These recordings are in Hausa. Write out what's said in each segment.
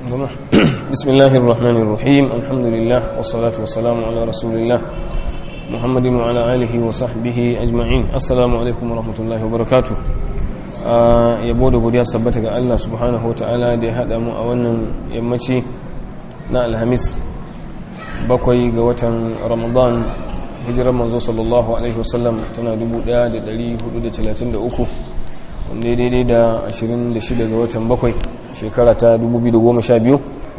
بسم الله الرحمن الرحيم الحمد لله والصلاة والسلام على رسول الله محمد وعلى آله وصحبه أجمعين السلام عليكم ورحمة الله وبركاته yabo da godiya sabbata ga Allah subhanahu ta'ala da ya haɗa mu a wannan yammaci na alhamis bakwai ga watan ramadan hijirar manzo sallallahu alaihi wasallam tana 1433 wanda ya daidai da 26 ga watan bakwai shekara ta 2012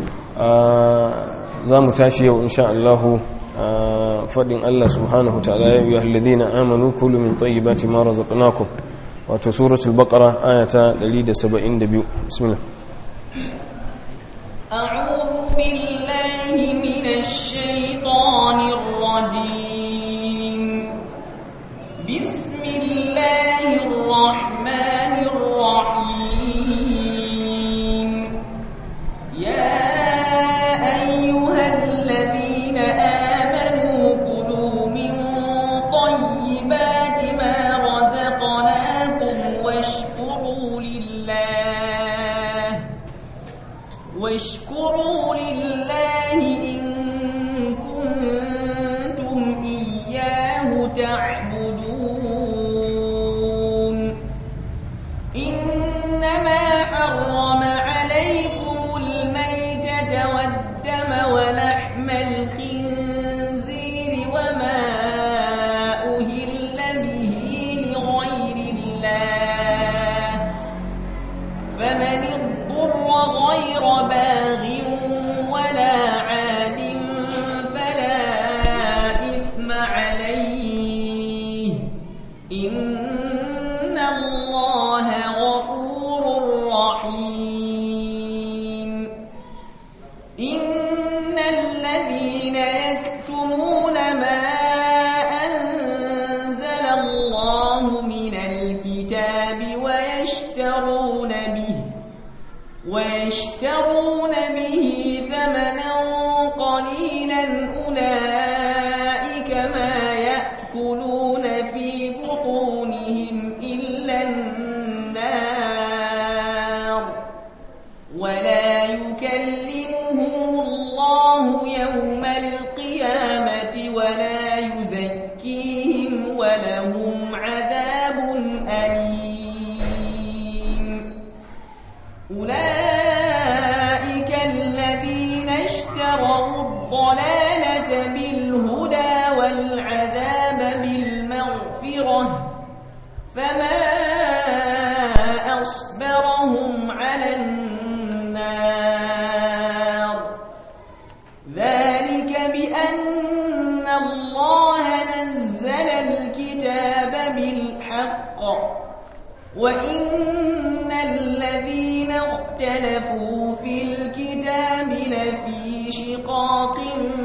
za mu tashi yau insha Allahu faɗin Allah subhanahu ta'ala ya yi halladina amanu kulu min tayyibati ma razaqnakum wato suratul baqara ayata 172 bismillah أعوذ بالله من الشيطان الرجيم بسم الله الرحمن الرحيم يا أيها الذين آمنوا كلوا من طيبات ما رزقناكم واشكروا لله واشكروا لله إن كنتم إياه تعبدون إنما حرم عليكم الميتة والدم ولحم الخنزير وما أهل به لغير الله فمن اضطر غير باغ ولا عاد فلا إثم عليه إن الله غفور رحيم إن الذين يكتمون ما أنزل الله من الكتاب ويشترون به ويشترون به ثمنا قليلا أولئك ما يأكلون في بطونهم إلا النار ولا يكلمهم الله يوم القيامة ولا يزكيهم ولهم عذاب أليم أولئك الذين اشتروا الضلالة بالهدى والعذاب بالمغفرة فما أصبرهم على النار ذلك بأن الله نزل الكتاب بالحق وإن الذين اختلفوا في الكتاب لفي شقاق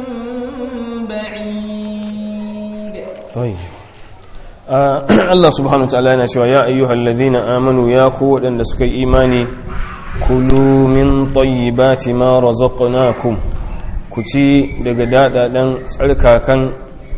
بعيد طيب Allah subhanahu wa ta'ala yana cewa ya ayyuhal ladhina amanu ya ku wadanda suka yi imani kulu min tayyibati ma razaqnakum ku ci daga dadadan tsarkakan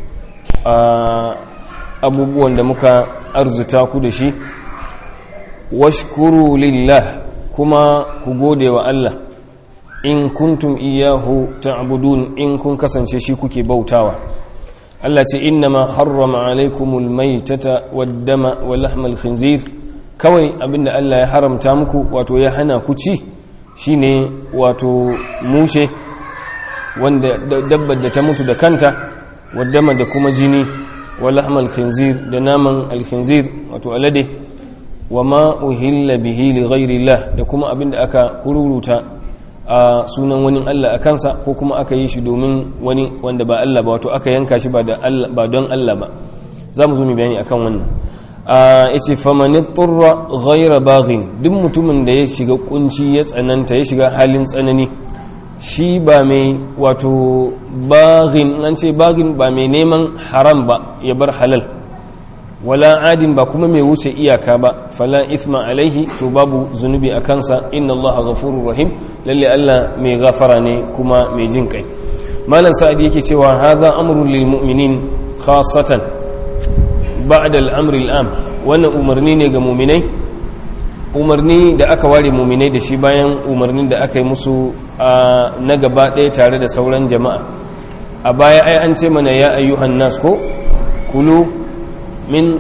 abubuwan da muka arzuta ku da shi washkuru lillah kuma ku gode wa Allah in kuntum iyahu ta'budun in kun kasance shi kuke bautawa Allah ce innama harrama alaikumul maitata waddama wa lahmal khinzir kawai abinda Allah ya haramta muku wato ya hana ku ci shine wato mushe wanda dabbar da ta mutu da kanta waddama da kuma jini wa lahmal khinzir da naman alkhinzir wato alade wa ma uhilla bihi li ghairillah da kuma abinda aka kururuta a sunan wani Allah a kansa ko kuma aka yi shi domin wani wanda ba Allah ba wato aka yanka shi ba don Allah ba za mu zo mu bayani akan wannan a yace famani turra ghaira baghin duk mutumin da ya shiga kunci ya tsananta ya shiga halin tsanani shi ba mai wato baghin an ce baghin ba mai neman haram ba ya bar halal wala adin ba kuma mai wuce iyaka ba fala ithma alaihi to babu zunubi a kansa inna allaha ghafurur rahim lalle Allah mai gafara ne kuma mai jin kai malam sa'adi yake cewa hadha amrun lil mu'minin khassatan ba'da al-amri al-am wannan umarni ne ga mu'minai umarni da aka ware muminai da shi bayan umarnin da aka yi musu na gaba ɗaya tare da sauran jama'a a baya ai an ce mana ya ayyuhan nas ko kulu min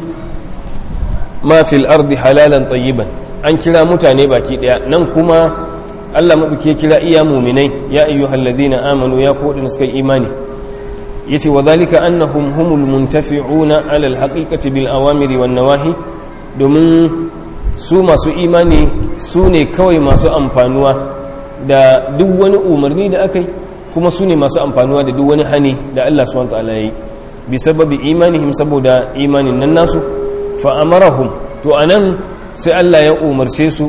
ma fil ardi halalan tayyiban an kira mutane baki ɗaya nan kuma Allah maɗauki ya kira iya muminai ya ayyuhal ladina amanu ya ko wadanda suka imani yace wa zalika annahum humul muntafi'una ala alhaqiqati bil awamiri wan nawahi domin su masu imani su ne kawai masu amfanuwa da duk wani umarni da aka yi kuma su ne masu amfanuwa da duk wani hani da Allah subhanahu ta'ala yi bi sababi imanihim saboda imanin nan nasu fa amarahum to anan sai Allah ya umarce su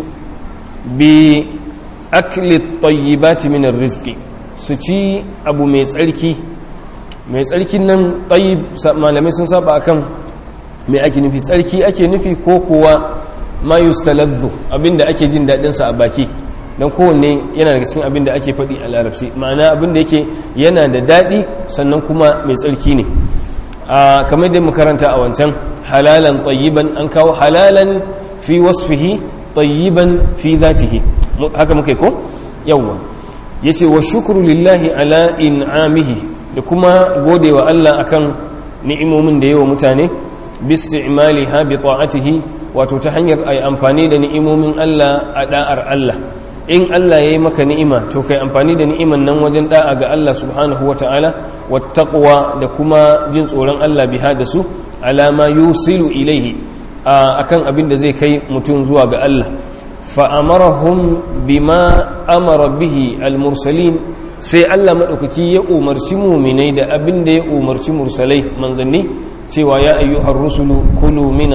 bi akli tayyibati min arziki su ci abu mai tsarki mai tsarkin nan tayyib malamai sun saba akan mai ake nufi tsarki ake nufi ko kuwa ma yustaladhu abinda ake jin dadin sa a baki dan kowanne yana daga cikin abinda ake faɗi a larabci ma'ana abinda yake yana da dadi sannan kuma mai tsarki ne a kamar da makaranta a wancan halalan tayyiban an kawo halalan fi wasfihi tayyiban fi zatihi haka muke ko yawwa yace wa shukru lillahi ala in'amihi da kuma godewa Allah akan ni'imomin da yawa mutane bisti'maliha bi ta'atihi wato ta hanyar ai amfani da ni'imomin Allah a da'ar Allah in Allah yayi maka ni'ima to kai amfani da ni'iman nan wajen da'a ga Allah subhanahu wata'ala wattaqwa da kuma jin tsoron Allah biha da su alama yusilu ilaihi akan abin da zai kai mutum zuwa ga Allah fa amarahum bima amara bihi al-mursalin sai Allah madaukaki ya umarci mu'minai da abin da ya umarci mursalai manzanni cewa ya ayyuhar rusulu kulu min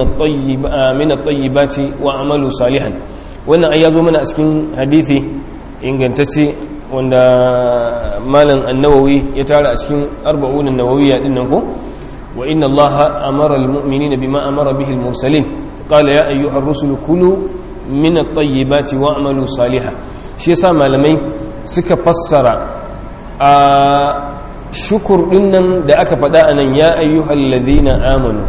at-tayyibati wa amalu salihan wannan ai yazo mana a cikin hadisi ingantacce wanda malam an-nawawi ya tara a cikin arba'un an-nawawiyya din nan ko wa inna allaha amara al-mu'minina bima amara bihi al-mursalin qala ya ayyuhar rusulu kulu min at-tayyibati wa amalu salihan shi yasa malamai suka fassara a shukur dinnan da aka faɗa a nan ya ayyuhal ladhina amanu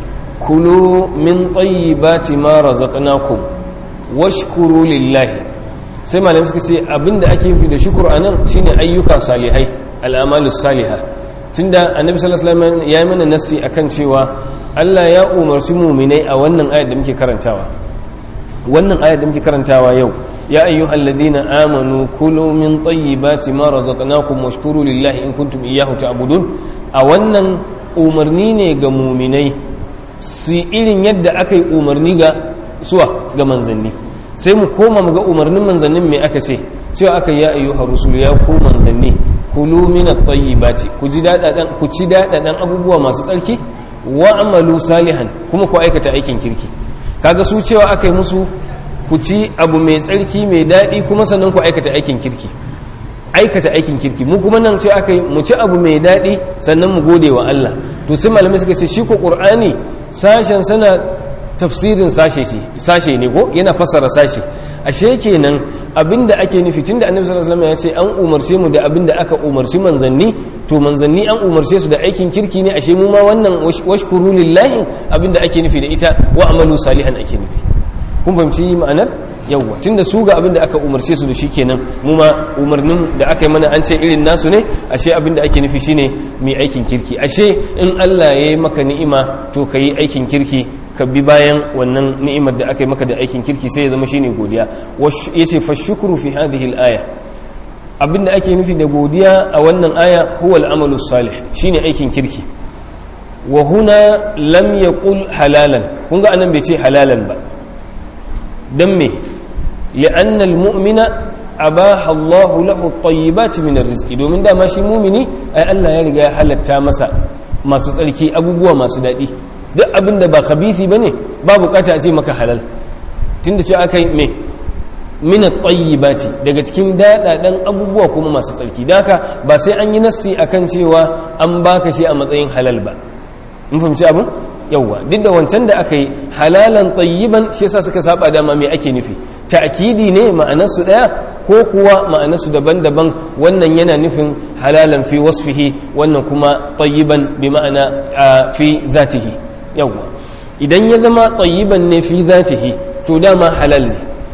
kulu min tayyibati ma razaqnakum washkuru lillahi sai malamai suka ce abinda ake yi da shukur anan shine ayyuka salihai al'amalu salihah tunda annabi sallallahu alaihi wasallam ya yi mana nasi akan cewa Allah ya umarci mu'minai a wannan ayat da muke karantawa wannan ayat da muke karantawa yau يا أيها الذين آمنوا كلوا من طيبات ما رزقناكم واشكروا لله إن كنتم إياه تعبدون أولا umarni ga muminai su irin yadda aka yi umarni ga suwa ga manzanni sai mu koma mu ga umarnin manzannin mai aka ce cewa aka ya ayyuha rusul ya ku manzanni kulu min at-tayyibati ku ji dadadan ku ci dadadan abubuwa masu tsarki wa amalu salihan kuma ku aikata aikin kirki kaga su cewa aka yi musu ku ci abu mai tsarki mai daɗi kuma sannan ku aikata aikin kirki aikata aikin kirki mu kuma nan ce aka yi mu ci abu mai daɗi sannan mu gode wa Allah to sai malamai suka ce shi ko qur'ani sashen sana tafsirin sashe ce sashe ne ko yana fassara sashe ashe kenan abinda ake nufi tunda annabi sallallahu alaihi wasallam ya ce an umarce mu da abinda aka umarci manzanni to manzanni an umarce su da aikin kirki ne ashe mu ma wannan washkuru lillahi abinda ake nufi da ita wa amalu salihan ake nufi kun fahimci ma'anar yawwa tunda su ga abin da aka umarce su da shi kenan mu ma umarnin da aka yi mana an ce irin nasu ne ashe abin da ake nufi shine mai aikin kirki ashe in Allah ya yi maka ni'ima to ka yi aikin kirki ka bi bayan wannan ni'imar da aka yi maka da aikin kirki sai ya zama shine godiya yace fa shukru fi hadhihi al-aya abin da ake nufi da godiya a wannan aya huwa al-amalu salih shine aikin kirki wa huna lam yaqul halalan kun ga anan bai ce halalan ba dan me لأن المؤمن أباح الله له الطيبات من الرزق domin dama shi mumini ai Allah ya riga ya halatta masa masu tsarki abubuwa masu daɗi duk abin da ba khabithi bane ba bukata a ce maka halal tunda ce aka yi me min at-tayyibati daga cikin daɗaɗan abubuwa kuma masu tsarki daka ba sai an yi nassi akan cewa an baka shi a matsayin halal ba mun fahimci abin yawwa duk da wancan da aka yi halalan tayyiban shi yasa suka saba dama me ake nufi ta'kidi ne ma'anarsu daya ko kuwa ma'anarsu daban-daban wannan yana nufin halalan fi wasfihi wannan kuma tayyiban bi ma'ana fi zatihi yawwa idan ya zama tayyiban ne fi zatihi to dama halal ne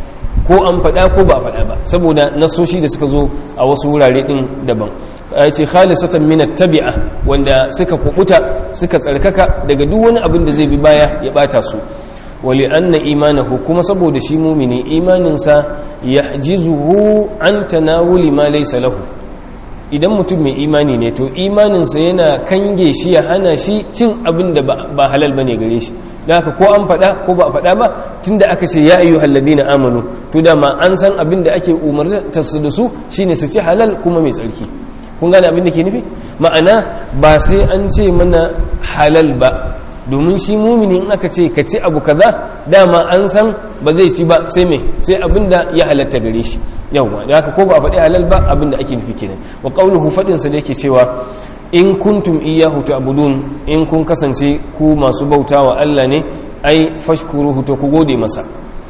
ko an faɗa ko ba a faɗa ba saboda nasoshi da suka zo a wasu wurare ɗin daban ya ce khalisatan min tabi'a wanda suka kubuta suka tsarkaka daga duk wani abin da zai bi baya ya bata su wali anna imanahu kuma saboda shi mumini imaninsa yahjizuhu an tanawuli ma laysa lahu idan mutum mai imani ne to imaninsa yana kange shi ya hana shi cin abin da ba halal bane gare shi da haka ko an faɗa ko ba a faɗa ba tunda aka ce ya ayyu halladina amanu to dama an san abin da ake umarta su da su shine su ci halal kuma mai tsarki kun gane abin da ke nufi ma'ana ba sai an ce mana halal ba domin shi mumini in aka ce ka ci abu kaza dama an san ba zai ci ba sai me sai abin da ya halatta gare shi yawwa da haka ko ba a faɗi halal ba abin da ake nufi kenan wa qauluhu fadin sa da yake cewa in kuntum iyyahu ta'budun in kun kasance ku masu bautawa Allah ne ai fashkuruhu to ku gode masa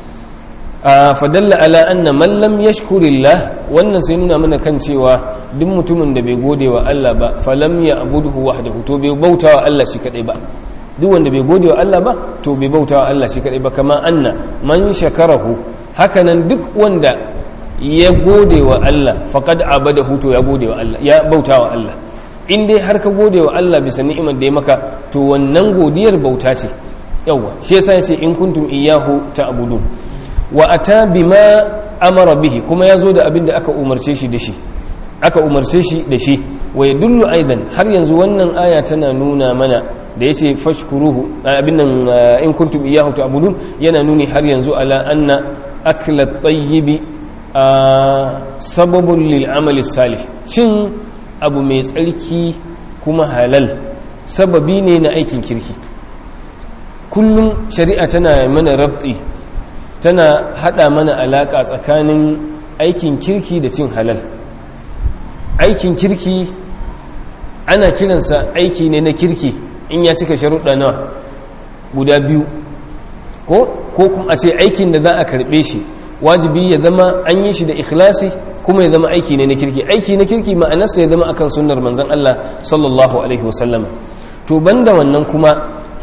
fadalla ala anna man lam yashkurillah wannan sai nuna mana kan cewa duk mutumin da bai gode wa Allah ba falam ya abuduhu wahdahu to bai bautawa Allah shi kadai ba duk wanda bai gode wa Allah ba to bai bautawa Allah shi kadai ba kama anna man shakarahu hakanan duk wanda ya gode wa Allah faqad abadahu to ya gode wa Allah ya bautawa Allah in dai har ka gode wa Allah bisa ni'imar da ya maka to wannan godiyar bauta ce yawa shi yasa yace in kuntum iyyahu ta'budun wa ata bima amara bihi kuma yazo da abin da aka umarce shi da shi aka umarce shi da shi wa yadullu aidan har yanzu wannan aya tana nuna mana da yace fashkuruhu abin nan in kuntum iyyahu ta'budun yana nuni har yanzu ala anna akla at-tayyib sababun lil amali salih cin abu mai tsarki kuma halal sababi ne na aikin kirki kullum shari'a tana mana rabti tana hada mana alaka tsakanin aikin kirki da cin halal aikin kirki ana kiransa aiki ne na kirki in ya cika sharuɗa nawa guda biyu ko ko kuma a ce aikin da za a karɓe shi wajibi ya zama an yi shi da ikhlasi kuma ya zama aiki ne na kirki aiki na kirki ma'anarsa ya zama akan sunnar manzon Allah sallallahu alaihi wasallam to banda wannan kuma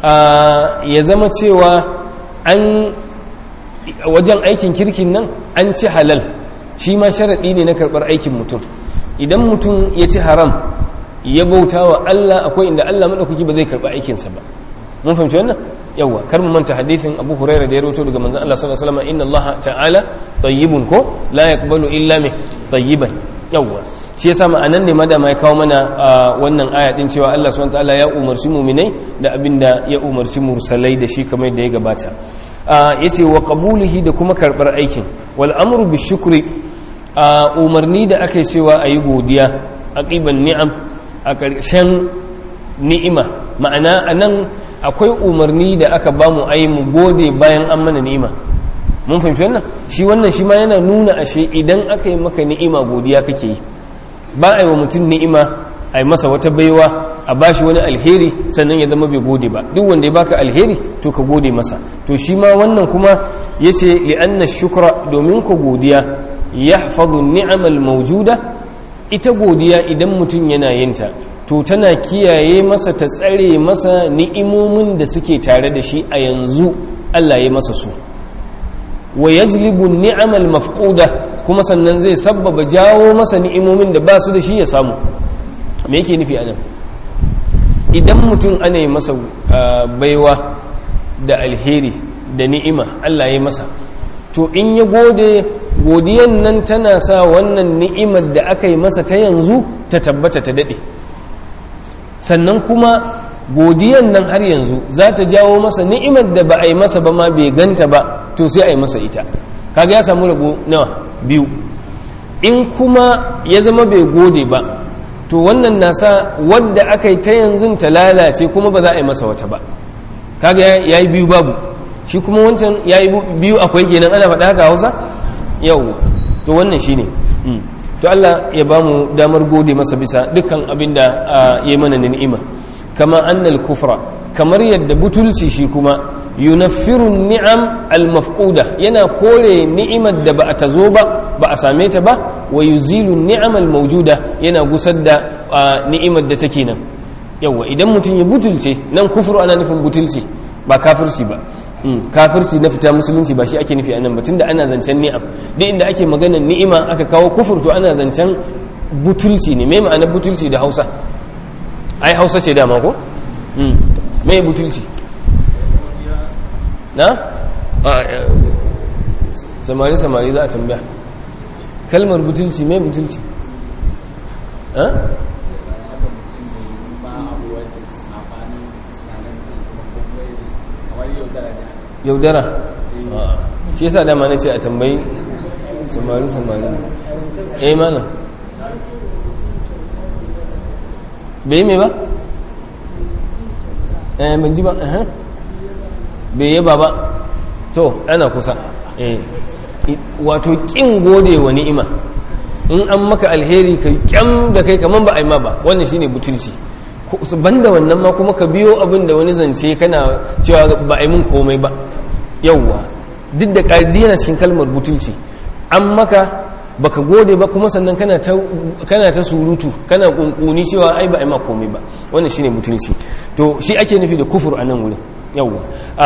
ya zama cewa an wajen aikin kirkin nan an ci halal shi ma sharaɗi ne na karɓar aikin mutum idan mutum ya ci haram ya bauta wa Allah akwai inda Allah maɗaukaki ba zai karɓi aikinsa ba mun fahimci wannan yawa kar mu manta hadisin Abu Huraira da ya rawaito daga manzon Allah sallallahu alaihi wasallam inna Allah ta'ala tayyibun ko la yaqbalu illa min tayyiban yawa shi yasa ma'anan ne madama ya kawo mana wannan aya din cewa Allah subhanahu wa ta'ala ya umarci mu'minai da abinda ya umarci mursalai da shi kamar da ya gabata yace wa qabulihi da kuma karbar aikin wal amru bishukri umarni da aka cewa ayi godiya aqiban ni'am a ƙarshen ni'ima ma'ana anan akwai umarni da aka ba mu ayi mu gode bayan an mana ni'ima mun fahimci wannan shi wannan shi ma yana nuna ashe idan aka yi maka ni'ima godiya kake yi ba a yi wa mutum ni'ima a yi masa wata baiwa a bashi wani alheri sannan ya zama bai gode ba duk wanda ya baka alheri to ka gode masa to shi ma wannan kuma ya ce li'anna shukra domin ku godiya ya hafazu ni'amal maujuda ita godiya idan mutum yana yinta to tana kiyaye masa ta tsare masa ni'imomin da suke tare da shi a yanzu Allah ya masa su wa yajlibu ni'amal mafquda kuma sannan zai sabbaba jawo masa ni'imomin da ba su da shi ya samu me yake nufi anan idan mutum ana yi masa baiwa da alheri da ni'ima Allah ya masa to in ya gode godiyan nan tana sa wannan ni'imar da aka yi masa ta yanzu ta tabbata ta daɗe sannan kuma godiyan nan har yanzu za ta jawo masa ni'imar da ba a yi masa ba ma bai ganta ba to sai a yi masa ita kaga ya samu rabo nawa biyu in kuma ya zama bai gode ba to wannan na sa wadda aka yi ta yanzu ta lalace kuma ba za a yi masa wata ba kaga ya yi biyu babu shi kuma wancan ya yi biyu akwai kenan ana faɗa haka hausa yau to wannan shi ne to Allah ya ba mu damar gode masa bisa dukkan abin da ya yi mana ni'ima kama annal kufra kamar yadda butulci shi kuma yunaffirun ni'am al-mafquda yana kore ni'imar da ba a tazo ba ba a same ta ba wa yuzilu ni'am al-mawjuda yana gusar da ni'imar da take nan yawa idan mutum ya butulce nan kufru ana nufin butulci ba kafirci ba kafirci na fita musulunci ba shi ake nufi a nan ba tunda ana zancen ni'am duk inda ake maganar ni'ima aka kawo kufur to ana zancen butulci ne mai ma'anar butulci da hausa ai hausa ce dama ko mai butulci na samari samari za a tambaya kalmar butulci mai butulci yaudara shi yasa dama na ce a tambayi samari samari eh mana bai mai ba? eh ban ji ba bai yaba ba to ana kusa eh wato kin gode wa ni'ima in an maka alheri ka kyam da kai kaman ba a yi ma ba wannan shine butulci banda wannan ma kuma ka biyo abin da wani zance kana cewa ba a yi mun komai ba yauwa duk da ƙardi yana cikin kalmar butulci an maka baka gode ba kuma sannan kana ta kana ta surutu kana kunkuni cewa ai ba a yi ma komai ba wannan shine butulci to shi ake nufi da kufur a nan wurin yauwa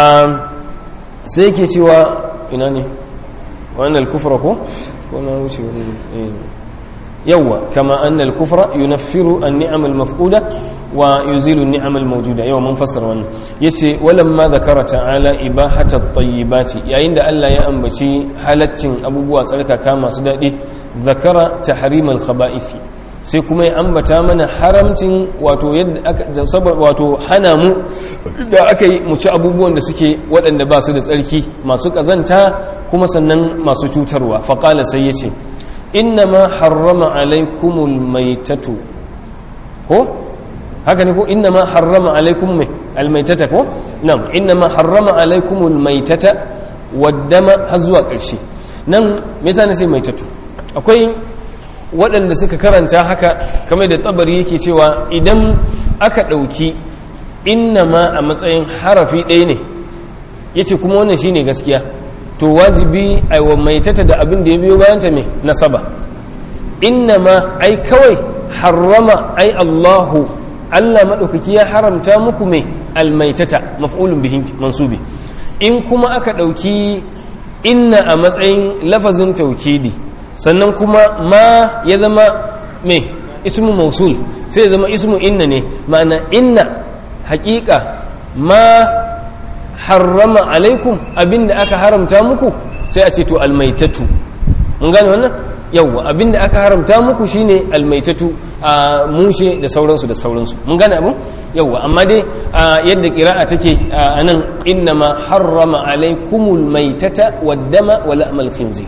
sai yake cewa ina ne wannan kufra ko ko na wuce wani yawwa kama annal kufra yunaffiru an-ni'am al-mafquda wa yuzilu an-ni'am al-mawjuda yawa mun fassara wannan yace walamma zakara ta'ala ibahata at-tayyibati yayin da Allah ya ambaci halaccin abubuwa tsarkaka masu dadi zakara tahrim al-khaba'ith sai kuma ya ambata mana haramcin wato yadda aka wato hana mu da aka yi mu ci abubuwan da suke waɗanda ba su da tsarki masu ƙazanta kuma sannan masu cutarwa faƙala sai ya ce inna ma harrama alaikumul maitatu ko haka ne ko inna ma harrama alaikum mai almaitata ko nan inna ma harrama alaikumul maitata waddama har zuwa ƙarshe nan me yasa na ce maitatu akwai waɗanda suka karanta haka kamar da tsabari yake cewa idan aka ɗauki inna ma a matsayin harafi ɗaya ne ya ce kuma wannan shine gaskiya to wajibi a wa maitata da abin da ya biyo bayanta mai nasaba inna ma ai kawai harrama ai allahu allah maɗaukaki ya haramta muku mai almaitata maf'ulun bihin mansubi in kuma aka ɗauki inna a matsayin lafazin taukidi sannan kuma ma ya zama mai ismu mausul sai ya zama ismu inna ne ma'ana inna haƙiƙa ma harrama alaikum abinda aka haramta muku sai a ce to almaitatu mun gane wannan yawwa abinda aka haramta muku shine almaitatu a mushe da sauransu da sauransu mun gane abin yawwa amma dai yadda qira'a take anan innama harrama alaikumul maitata waddama wa lahmal khinzir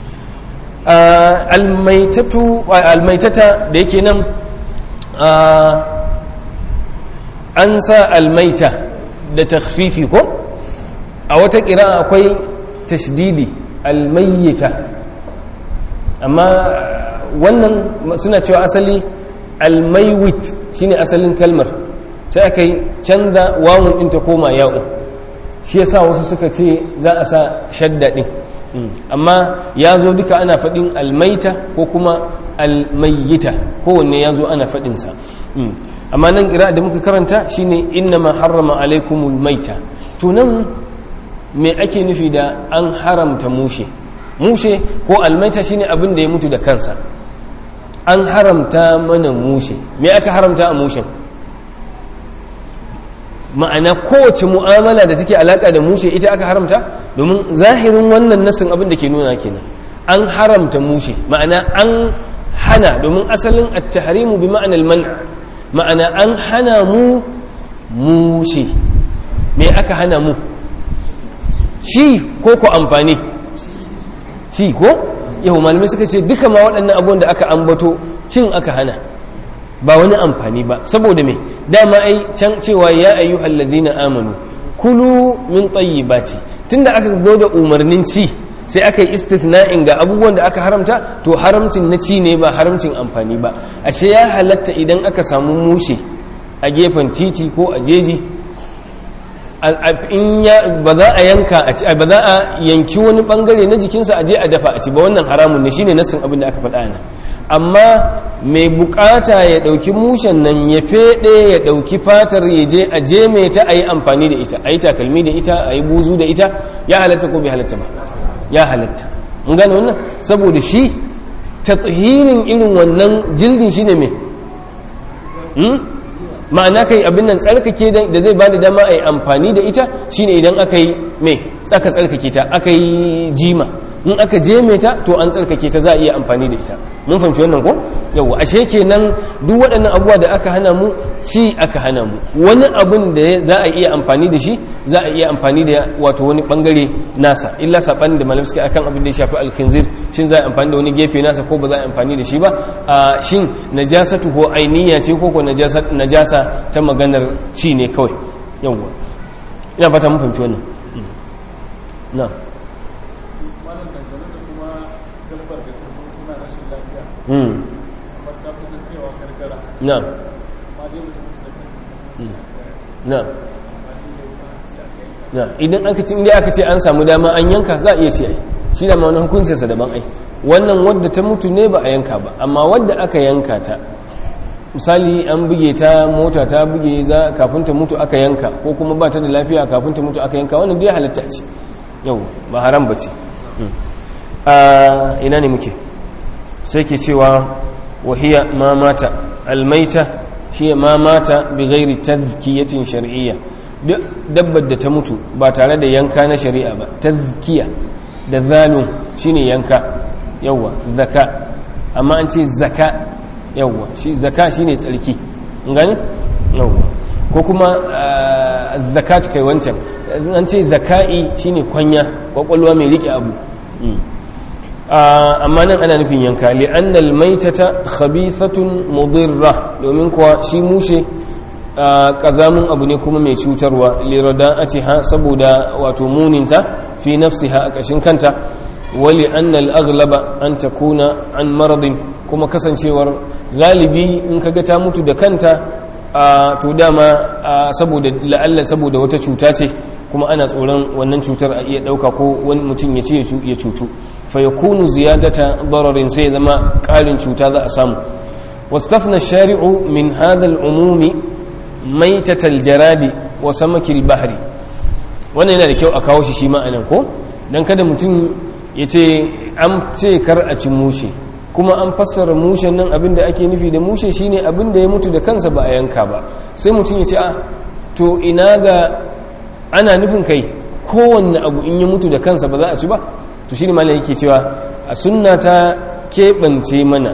almaitatu almaitata da yake nan an sa almaita da takfifi ko a wata kira akwai tashdidi almayyita amma wannan suna cewa asali almaiwit shine asalin kalmar sai aka yi canza wawun ɗin ta koma ya'u shi yasa wasu suka ce za a sa shadda ɗin amma ya zo duka ana faɗin almaita ko kuma almayyita kowanne ya zo ana faɗinsa amma nan kira da muka karanta shine inna ma harrama alaikumul maita to nan me ake nufi da an haramta mushe mushe ko almaita shine abin da ya mutu da kansa an haramta mana mushe me aka haramta a mushen ma'ana kowace mu'amala da take alaka da mushe ita aka haramta domin zahirin wannan nasin abin da ke nuna kenan an haramta mushe ma'ana an hana domin asalin at-tahrimu bi ma'anar man' ma'ana an hana mu mushe me aka hana mu ci ko ko amfani ci ko yau malamai suka ce duka ma waɗannan abubuwan da aka ambato cin aka hana ba wani amfani ba saboda me dama ai can cewa ya ayyuhal ladina amanu kulu min tayyibati tunda aka zo da umarnin ci sai aka yi istithna'in ga abubuwan da aka haramta to haramcin na ci ne ba haramcin amfani ba ashe ya halatta idan aka samu mushe a gefen titi ko a jeji in ya ba za a yanka a ci ba za a yanki wani bangare na jikinsa a je a dafa a ci ba wannan haramun ne shine nassin abin da aka faɗa nan amma mai bukata ya dauki mushen nan ya fede ya dauki fatar ya je a je mai ta ayi amfani da ita ayi takalmi da ita ayi buzu da ita ya halatta ko bai halatta ba ya halatta mun gane wannan saboda shi tathirin irin wannan jildin shine me ma'ana kai abin nan tsarkake da zai bada dama a yi amfani da ita shine idan aka yi mai tsaka tsarkake ta aka yi jima in aka je mai ta to an tsarkake ta za a iya amfani da ita mun fahimci wannan ko yawa ashe kenan duk waɗannan abubuwa da aka hana mu ci aka hana mu wani abun da za a iya amfani da shi za a iya amfani da wato wani bangare nasa illa saban da malam suke akan abin da ya shafi alkhinzir shin za a amfani da wani gefe nasa ko ba za a amfani da shi ba a shin najasatu ko ainiya ce ko ko najasa najasa ta maganar ci ne kawai yawa ina fata mun fahimci wannan na'am na na na idan aka ce inda aka ce an samu dama an yanka za a iya ce ai shi da ma wani hukuncinsa daban ai wannan wadda ta mutu ne ba a yanka ba amma wadda aka yanka ta misali an buge ta mota ta buge za kafin ta mutu aka yanka ko kuma ba ta da lafiya kafin ta mutu aka yanka wannan dai halitta ce yau ba haram ba ce ina ne muke sai ke cewa wahiya ma mata almaita shi ma mata bi gairi tazkiyatin shar'iyya duk dabbar da ta mutu ba tare da yanka na shari'a ba tazkiya da zalun shine yanka yawa zaka amma an ce zaka yawa shi zaka shine tsarki gani yawa ko kuma zakat kai wancan an ce zaka'i shine kwanya kwakwalwa mai rike abu amma nan ana nufin yanka li'annal maitata khabithatun mudirra domin kuwa shi mushe kazamun abu ne kuma mai cutarwa lirada ha saboda wato muninta fi nafsiha a ƙashin kanta wali annal aghlaba an takuna an maradin kuma kasancewar galibi in kaga ta mutu da kanta to dama saboda la'alla saboda wata cuta ce kuma ana tsoron wannan cutar a iya ɗauka ko wani mutum ya ce ya cutu fayakunu ziyadata dararin sai zama ƙarin cuta za a samu wastafna shari'u min hadal umumi maitatal jaradi wa samakil bahri wannan yana da kyau a kawo shi shi ma'anan ko dan kada mutum ya ce an ce kar a ci mushe kuma an fassara mushen nan abin da ake nufi da mushe shine abin da ya mutu da kansa ba a yanka ba sai mutum ya ce a to ina ga ana nufin kai kowanne abu in ya mutu da kansa ba za a ci ba to shi ne malam yake cewa a sunna ta keɓance mana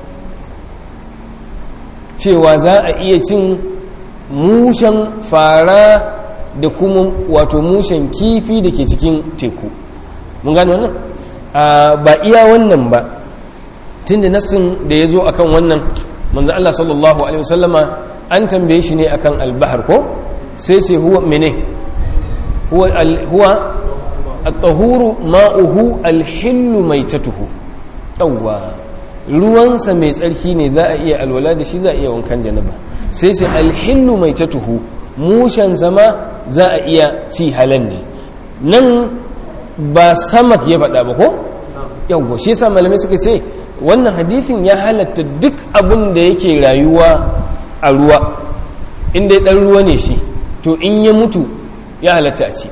cewa za a iya cin mushen fara da kuma wato mushen kifi da ke cikin teku mun gane wannan ba iya wannan ba tun da nassin da ya zo a kan wannan manzo Allah sallallahu alaihi wasallama an tambaye shi ne akan albahar ko sai sai huwa mene huwa الطهور ماؤه الحل ميتته yawwa ruwansa mai tsarki ne za a iya alwala da shi za a iya wankan janaba sai sai alhillu mai tatuhu mushen sama za a iya ci halan ne nan ba samak ya faɗa ba ko yawwa shi yasa malamai suka ce wannan hadisin ya halatta duk abin da yake rayuwa a ruwa inda ɗan ruwa ne shi to in ya mutu ya halatta a ci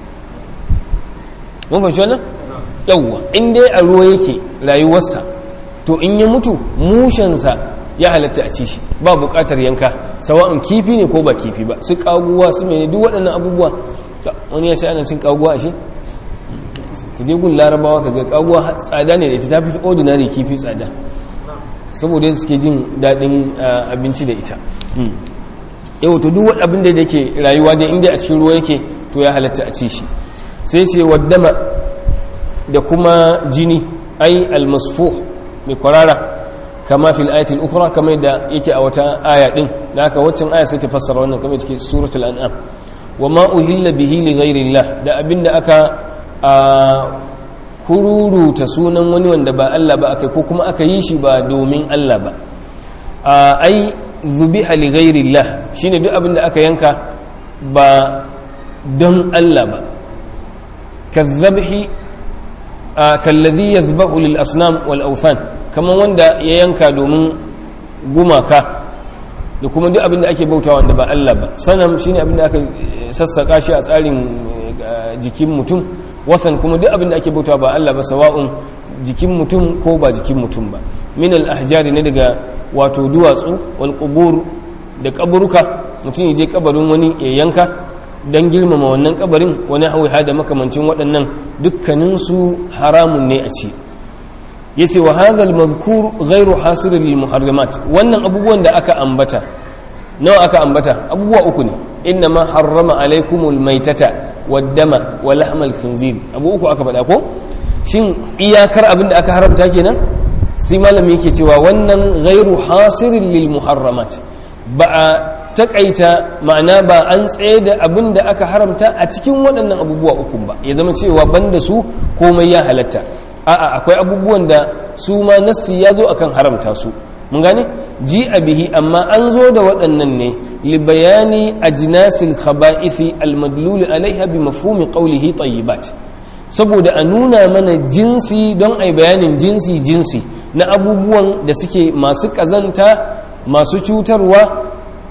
mun fahimci wannan yawwa in dai a ruwa yake rayuwarsa to in ya mutu mushensa ya halatta a ci shi ba buƙatar yanka sawa'un kifi ne ko ba kifi ba su kaguwa su mene duk waɗannan abubuwa wani ya ce ana cin kaguwa a shi ka je gun larabawa ka ga kaguwa tsada ne da ita ta fi ordinary kifi tsada saboda suke jin daɗin abinci da ita yau to duk abin da yake rayuwa dai inda a cikin ruwa yake to ya halatta a ci shi sai sai waddama da kuma jini ai almasfuh mai kwarara kama fil ayatul ukhra kama da yake a wata aya din da haka waccan aya sai ta fassara wannan kamar cikin suratul an'am wa ma uhilla bihi li ghairillah da abinda aka a kururuta sunan wani wanda ba Allah ba akai ko kuma aka yi shi ba domin Allah ba ai zubiha li ghairillah shine duk abinda aka yanka ba don Allah ba kazzabhi kallazi yazbahu lil asnam wal awthan kaman wanda ya yanka domin gumaka da kuma duk abin da ake bautawa wanda ba Allah ba sanam shine abin da aka sassaka shi a tsarin jikin mutum wathan kuma duk abin da ake bautawa ba Allah ba sawa'un jikin mutum ko ba jikin mutum ba min al-ahjari ne daga wato duwatsu wal qubur da kaburuka mutum ya je kabarin wani ya yanka dan girmama wannan kabarin wani hauha da makamancin waɗannan dukkaninsu haramun ne a ci yace wa hadha al-madhkur ghayru hasir lil muharramat wannan abubuwan da aka ambata nawa aka ambata abubuwa uku ne inna ma harrama alaykumul maytata wad-dama wa lahmal khinzir abu uku aka faɗa ko shin iyakar abin da aka haramta kenan sai malami yake cewa wannan ghairu hasirin lil muharramat ba a takaita ma'ana ba an tsaye da abin da aka haramta a cikin waɗannan abubuwa uku ba ya zama cewa banda su komai ya halatta a'a akwai abubuwan da su ma nassi ya zo akan haramta su mun gane ji a bihi amma an zo da waɗannan ne li bayani ajnasil khaba'ithi al-madlul alaiha bi mafhumi qawlihi tayyibat saboda a nuna mana jinsi don a bayanin jinsi jinsi na abubuwan da suke masu ƙazanta masu cutarwa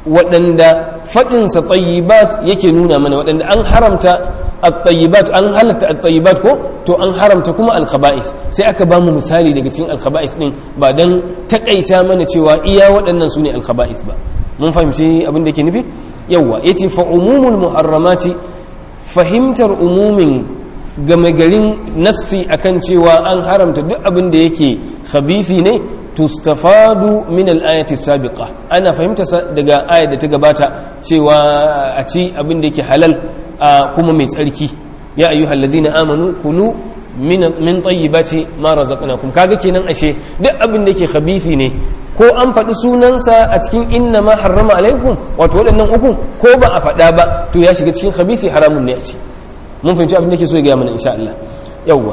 waɗanda faɗinsa tsayibat yake nuna mana waɗanda an haramta at-tayyibat an halatta at-tayyibat ko to an haramta kuma al-khaba'ith sai aka ba mu misali daga cikin al-khaba'ith din ba dan takaita mana cewa iya waɗannan sune al-khaba'ith ba mun fahimci abin da yake nufi yawa yace fa umumul muharramati fahimtar umumin game garin nassi akan cewa an haramta duk abin da yake khabithi ne tustafadu min al-ayati sabiqa ana fahimta daga ayat da ta gabata cewa a ci abin da yake halal kuma mai tsarki ya ayyuhal ladina amanu kulu min min tayyibati ma razaqnakum kaga kenan ashe duk abin da yake khabithi ne ko an faɗi sunansa a cikin inna ma harrama alaikum wato waɗannan uku ko ba a faɗa ba to ya shiga cikin khabithi haramun ne a ci mun fahimci abin da ke so ya gaya mana insha Allah yawwa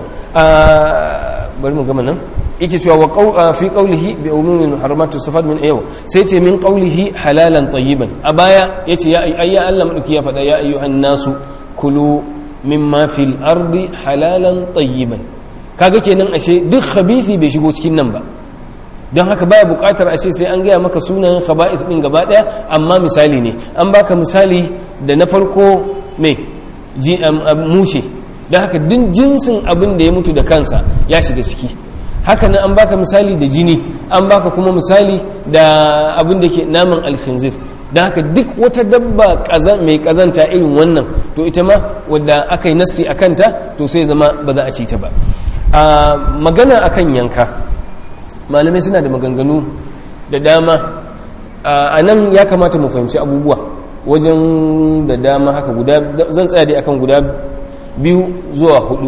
bari mu gama nan yake cewa wa fi qawlihi bi umumin haramatu sifat min ayyaw sai ce min qawlihi halalan tayyiban a baya yace ya ayya Allah madauki ya faɗa ya ayyuhan nasu kulu mimma fil ardi halalan tayyiban kaga kenan ashe duk khabithi bai shigo cikin nan ba don haka baya bukatar a ce sai an gaya maka sunayen khaba'ith din gaba daya amma misali ne an baka misali da na farko me mushe don haka duk jinsin abin da ya mutu da kansa ya shiga ciki haka nan an baka misali da jini an baka kuma misali da abin da ke naman alkhinzir don haka duk wata dabba mai kazanta irin wannan to ita ma wadda aka yi nassi a kanta to sai zama ba za a ci ta ba a magana akan yanka malamai suna da maganganu da dama a nan ya kamata mu fahimci abubuwa wajen da dama haka guda zan tsaya dai akan guda biyu zuwa hudu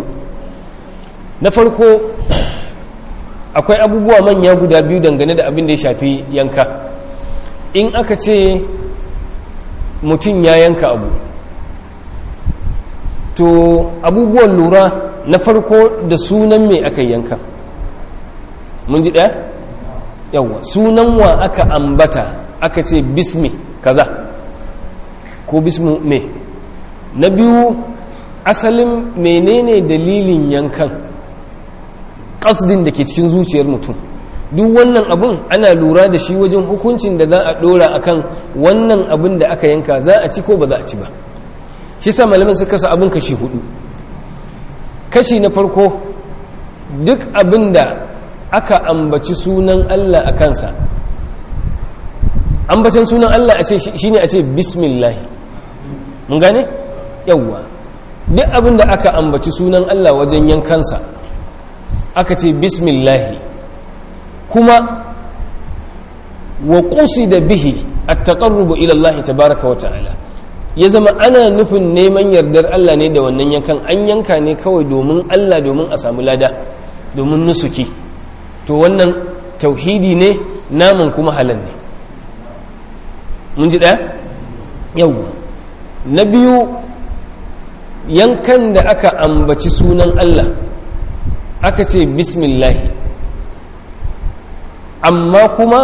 na farko akwai abubuwa manya guda biyu dangane da abin da ya shafi yanka in aka ce mutum ya yanka abu to abubuwan lura na farko da sunan mai aka yanka mun ji ɗaya yawwa sunan wa aka ambata aka ce bismi kaza ko bismu me na biyu asalin menene dalilin yankan ƙasdin da ke cikin zuciyar mutum duk wannan abun ana lura da shi wajen hukuncin da za a ɗora akan wannan abin da aka yanka za a ci ko ba za a ci ba shi sa malamin su kasa abin kashi hudu kashi na farko duk abin da aka ambaci sunan Allah a kansa ambacin sunan Allah shi ne a ce bismillahi mun gane yawwa duk abin da aka ambaci sunan Allah wajen yankansa aka ce bismillahi kuma wa da bihi at-taqarrubu ila Allah tabaaraka wa ta'ala ya zama ana nufin neman yardar Allah ne da wannan yankan an yanka ne kawai domin Allah domin a samu lada domin nusuki to wannan tauhidi ne naman kuma halal ne mun ji ɗaya yawwa na biyu yankan da aka ambaci sunan Allah aka ce bismillahi amma kuma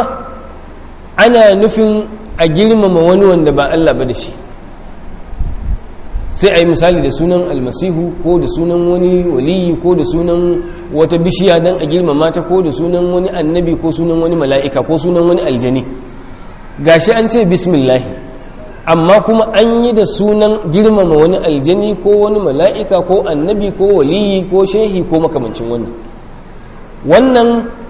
ana nufin a girmama wani wanda ba Allah ba da shi sai a yi misali da sunan almasihu ko da sunan wani waliyi ko da sunan wata bishiya don a girmama ta ko da sunan wani annabi ko sunan wani mala'ika ko sunan wani aljani gashi an ce bismillahi amma kuma an yi da sunan girmama wani aljani ko wani mala'ika ko annabi ko waliyi ko shehi ko makamancin wannan wannan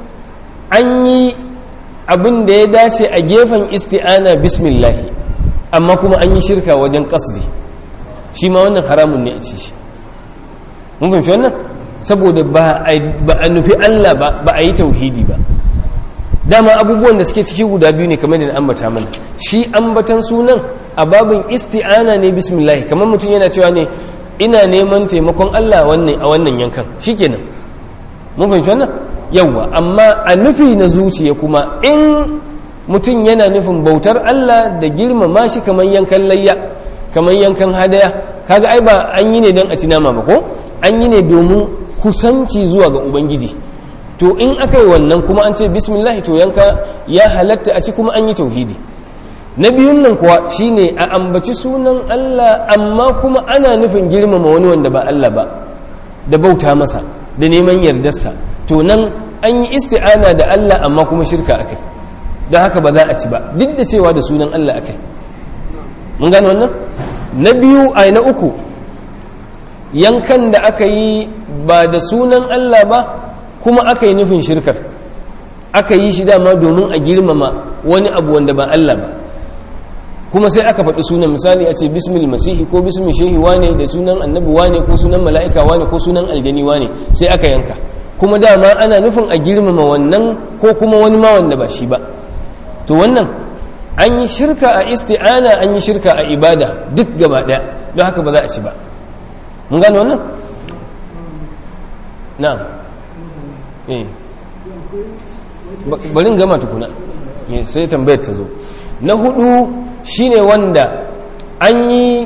an yi abin da ya dace a gefen isti'ana bismillahi amma kuma an yi shirka wajen kasdi shi ma wannan haramun ne a ce shi mun fahimci wannan saboda ba a nufi Allah ba ba a yi tauhidi ba dama abubuwan da suke ciki guda biyu ne kamar da ambata mana shi ambatan sunan a babin isti'ana ne bismillah kamar mutum yana cewa ne ina neman taimakon Allah wannan a wannan yankan shikenan mun fahimci wannan yawa amma a nufi na zuciya kuma in mutum yana nufin bautar Allah da girmama shi kamar yankan layya kamar yankan hadaya kaga ai ba an yi ne don a ci nama ba ko an yi ne domin kusanci zuwa ga ubangiji to in aka yi wannan kuma an ce bismillah to yanka ya halatta a ci kuma an yi tauhidi na biyun nan kuwa shine a ambaci sunan Allah amma kuma ana nufin girmama wani wanda ba Allah ba da bauta masa da neman yardarsa to nan an yi isti'ana da Allah amma kuma shirka akai don haka ba za a ci ba duk da cewa da sunan Allah akai mun gane wannan na biyu a na uku yankan da aka yi ba da sunan Allah ba kuma aka yi nufin shirkar aka yi shi dama domin a girmama wani abu wanda ba Allah ba kuma sai aka faɗi sunan misali a ce bismil masihi ko bismil shehi wane da sunan annabi wane ko sunan mala'ika wane ko sunan aljani wane sai aka yanka kuma dama ana nufin a girmama wannan ko kuma wani ma wanda ba shi ba to wannan an yi shirka a isti'ana an yi shirka a ibada duk gaba ɗaya don haka ba za a ci ba mun gane wannan na'am eh bari gama tukuna sai tambayar ta zo na hudu shine wanda an yi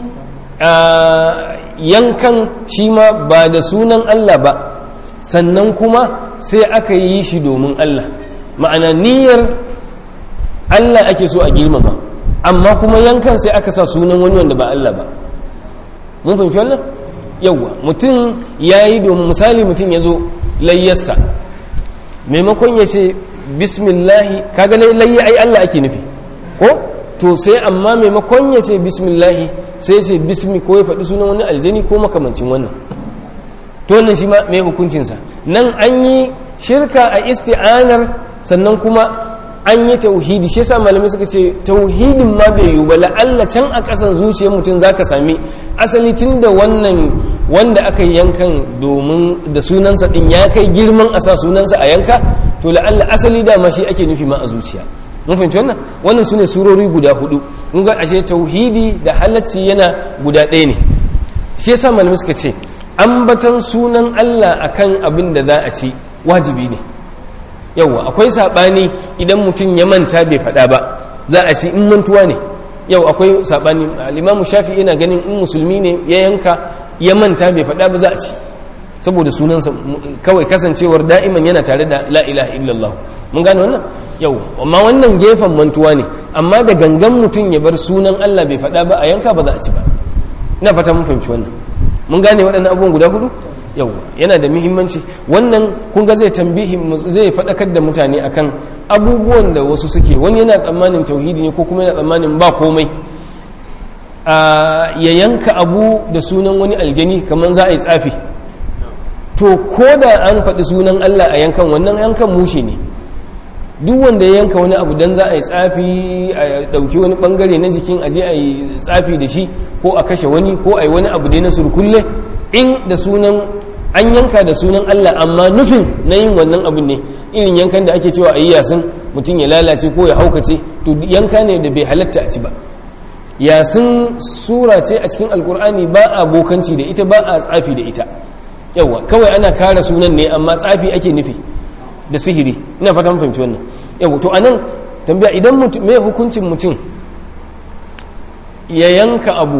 yankan shi ma ba da sunan Allah ba sannan kuma sai aka yi shi domin Allah ma'ana niyyar Allah ake so a girmama amma kuma yankan sai aka sa sunan wani wanda ba Allah ba mun fahimci wannan yawwa mutum ya yi domin misali mutum ya zo layyarsa maimakon ya ce bismillahi kaga layya ai Allah ake nufi ko to sai amma maimakon ya ce bismillahi sai ce bismi ko ya faɗi sunan wani aljani ko makamancin wannan to wannan shi ma mai hukuncinsa nan an yi shirka a isti'anar sannan kuma an yi tauhidi shi yasa malamai suka ce tauhidin ma bai yiwu ba la'alla can a ƙasan zuciyar mutum zaka sami asali tun da wannan wanda aka yi yankan domin da sunansa din ya kai girman a sa sunansa a yanka to la'alla asali dama shi ake nufi ma a zuciya mun fahimci wannan wannan sune surori guda hudu mun ga ashe tauhidi da halacci yana guda ɗaya ne shi yasa malamai suka ce ambatan sunan Allah akan abin da za a ci wajibi ne yauwa akwai saɓani idan mutum ya manta bai faɗa ba za a ci in mantuwa ne yau akwai saɓani alimamu shafi yana ganin in musulmi ne ya yanka ya manta bai faɗa ba za a ci saboda sunansa kawai kasancewar da'iman yana tare da la ilaha illallah mun gane wannan yau amma wannan gefen mantuwa ne amma da gangan mutum ya bar sunan Allah bai faɗa ba a yanka ba za a ci ba ina fata mun fahimci wannan mun gane waɗannan abubuwan guda hudu yau yana da muhimmanci wannan kun ga zai tambihi zai faɗakar da mutane akan abubuwan da wasu suke wani yana tsammanin tauhidi ne ko kuma yana tsammanin ba komai ya yanka abu da sunan wani aljani kamar za a yi tsafi to ko da an faɗi sunan Allah a yankan wannan yankan mushe ne duk wanda ya yanka wani abu don za a yi tsafi a ɗauki wani ɓangare na jikin aje a yi tsafi da shi ko a kashe wani ko a yi wani abu dai na surkulle in da sunan an yanka da sunan Allah amma nufin na yin wannan abin ne irin yankan da ake cewa a yi yasin mutum ya lalace ko ya haukace to yanka ne da bai halatta a ci ba yasin sura ce a cikin alkur'ani ba a bokanci da ita ba a tsafi da ita yawa kawai ana kara sunan ne amma tsafi ake nufi da sihiri ina fata mun fahimci wannan yawa to anan tambaya idan mutum me hukuncin mutum ya yanka abu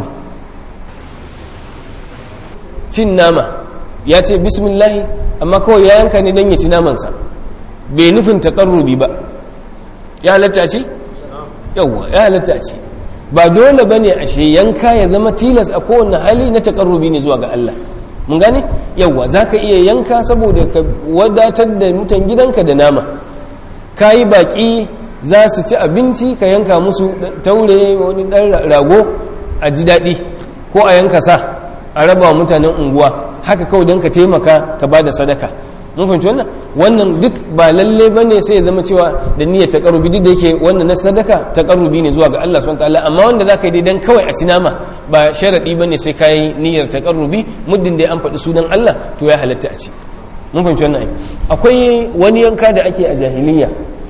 cin nama ya ce bismillahi amma kawai ya yanka ne don ya ci namansa bai nufin taƙarrubi ba ya halatta ce? yauwa ya halatta ce ba dole bane ashe yanka ya zama tilas a kowane hali na takarrubi ne zuwa ga Allah mun gane yawa zaka iya yanka saboda ka wadatar da mutan gidanka da nama kayi baki za su ci abinci ka yanka musu taure wani dan rago a ji daɗi ko a yanka sa a raba wa mutanen unguwa haka kawai don ka taimaka ka ba da sadaka mun fahimci wannan wannan duk ba lalle ba ne sai ya zama cewa da niyyar taƙarrubi duk da yake wannan na sadaka taƙarrubi ne zuwa ga Allah subhanahu ta'ala amma wanda za ka yi dan kawai a ci nama ba sharaɗi ba ne sai ka yi niyyar taƙarrubi muddin da an faɗi sunan Allah to ya halatta a ci mun fahimci wannan akwai wani yanka da ake a jahiliya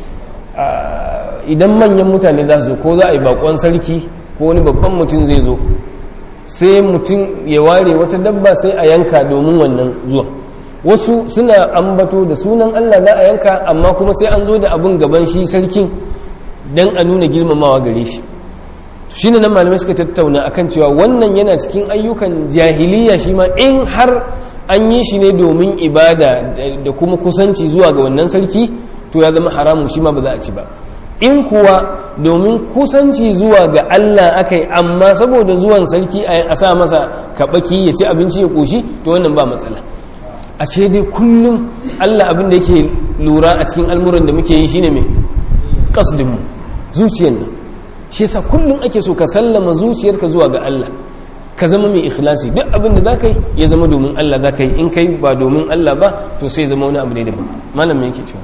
idan manyan mutane za su zo ko za a yi bakon sarki ko wani babban mutum zai zo sai mutum ya ware wata dabba sai a yanka domin wannan zuwa wasu suna ambato da sunan Allah za a yanka amma kuma sai an zo da abin gaban shi sarkin don a nuna girmamawa gare shi shi ne nan malamai suka tattauna akan cewa wannan yana cikin ayyukan jahiliya shi ma in har an yi shi ne domin ibada da kuma kusanci zuwa ga wannan sarki to ya zama haramun shi ma ba za a ci ba in kuwa domin kusanci zuwa ga Allah aka yi amma saboda zuwan sarki a sa masa kaɓaki ya ci abinci ya ƙoshi to wannan ba matsala a ce dai kullum Allah abin da yake lura a cikin almuran da muke yi shine mai kasdinmu zuciyar nan shi yasa kullum ake so ka sallama zuciyarka zuwa ga Allah ka zama mai ikhlasi duk abin da zaka yi ya zama domin Allah zaka yi in kai ba domin Allah ba to sai zama wani abu ne daban malam me yake cewa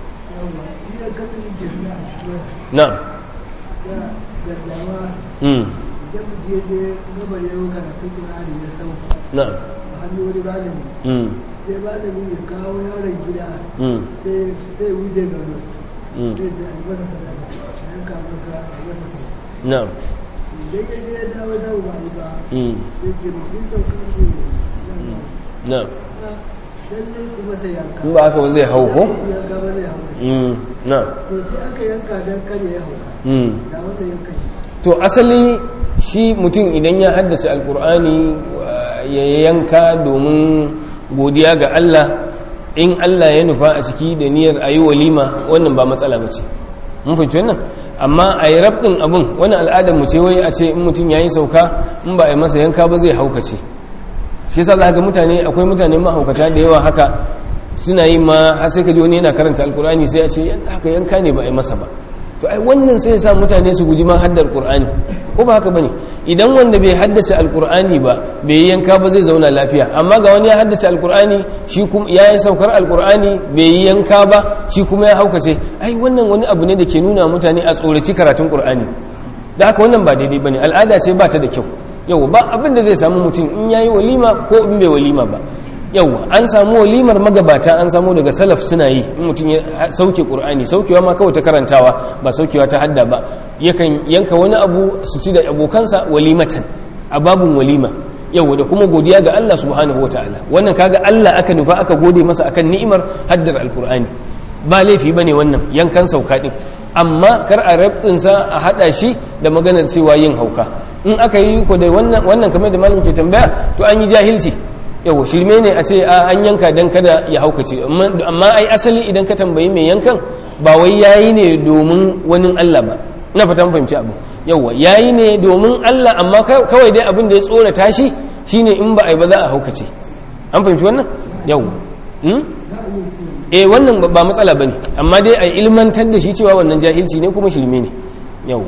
na'am mm na'am mm sai malamin ya kawo yaron gida mm sai wuce gano mm sai da albasa sadaka yanka masa albasa sadaka na'am idan ya je ya dawo dawo ba yi ba mm sai ce mafi sauka ce na'am lallai kuma sai yanka in ba haka ba zai hau ko yanka ba zai hau mm na'am to sai aka yanka don kare ya hauka mm da wanda yanka shi to asali shi mutum idan ya haddace alkur'ani ya yanka domin godiya ga Allah in Allah ya nufa a ciki da niyyar a yi walima wannan ba matsala ba ce mun fahimci wannan amma a yi rabɗin abin wani al'adar mu ce wai a ce in mutum ya yi sauka in ba a yi masa yanka ba zai haukace shi yasa za ga mutane akwai mutane mahaukata da yawa haka suna yi ma har sai ka ji wani yana karanta alkur'ani sai a ce haka yanka ne ba a yi masa ba to ai wannan sai ya sa mutane su guji ma haddar qur'ani ko ba haka bane idan wanda bai haddace alqur'ani ba bai yi yanka ba zai zauna lafiya amma ga wani ya haddace alqur'ani shi kuma ya yi saukar alqur'ani bai yi yanka ba shi kuma ya haukace ai wannan wani abu ne da ke nuna mutane a tsoraci karatun qur'ani da haka wannan ba daidai bane al'ada ce ba ta da kyau yau ba abin da zai samu mutum in yayi walima ko in bai walima ba yau an samu walimar magabata an samu daga salaf suna yi in mutum ya sauke qur'ani saukewa ma kawai ta karantawa ba saukewa ta hadda ba yakan yanka wani abu su ci da abokansa walimatan a babun walima yau da kuma godiya ga Allah subhanahu wataala wannan kaga Allah aka nufa aka gode masa akan ni'imar haddar alqur'ani ba laifi bane wannan yankan sauka din amma kar a rabtinsa a hada shi da maganar cewa yin hauka in aka yi ko da wannan wannan kamar da malamin ke tambaya to an yi jahilci yawa shirme ne a ce an yanka don kada ya haukace amma ai asali idan ka tambayi mai yankan ba wai yayi ne domin wani Allah ba na fatan fahimci abu yawa yayi ne domin Allah amma kawai dai abin da ya tsorata shi shine in ba ai ba za a haukace an fahimci wannan yawa eh wannan ba matsala bane amma dai a ilmantar da shi cewa wannan jahilci ne kuma shirme ne yawa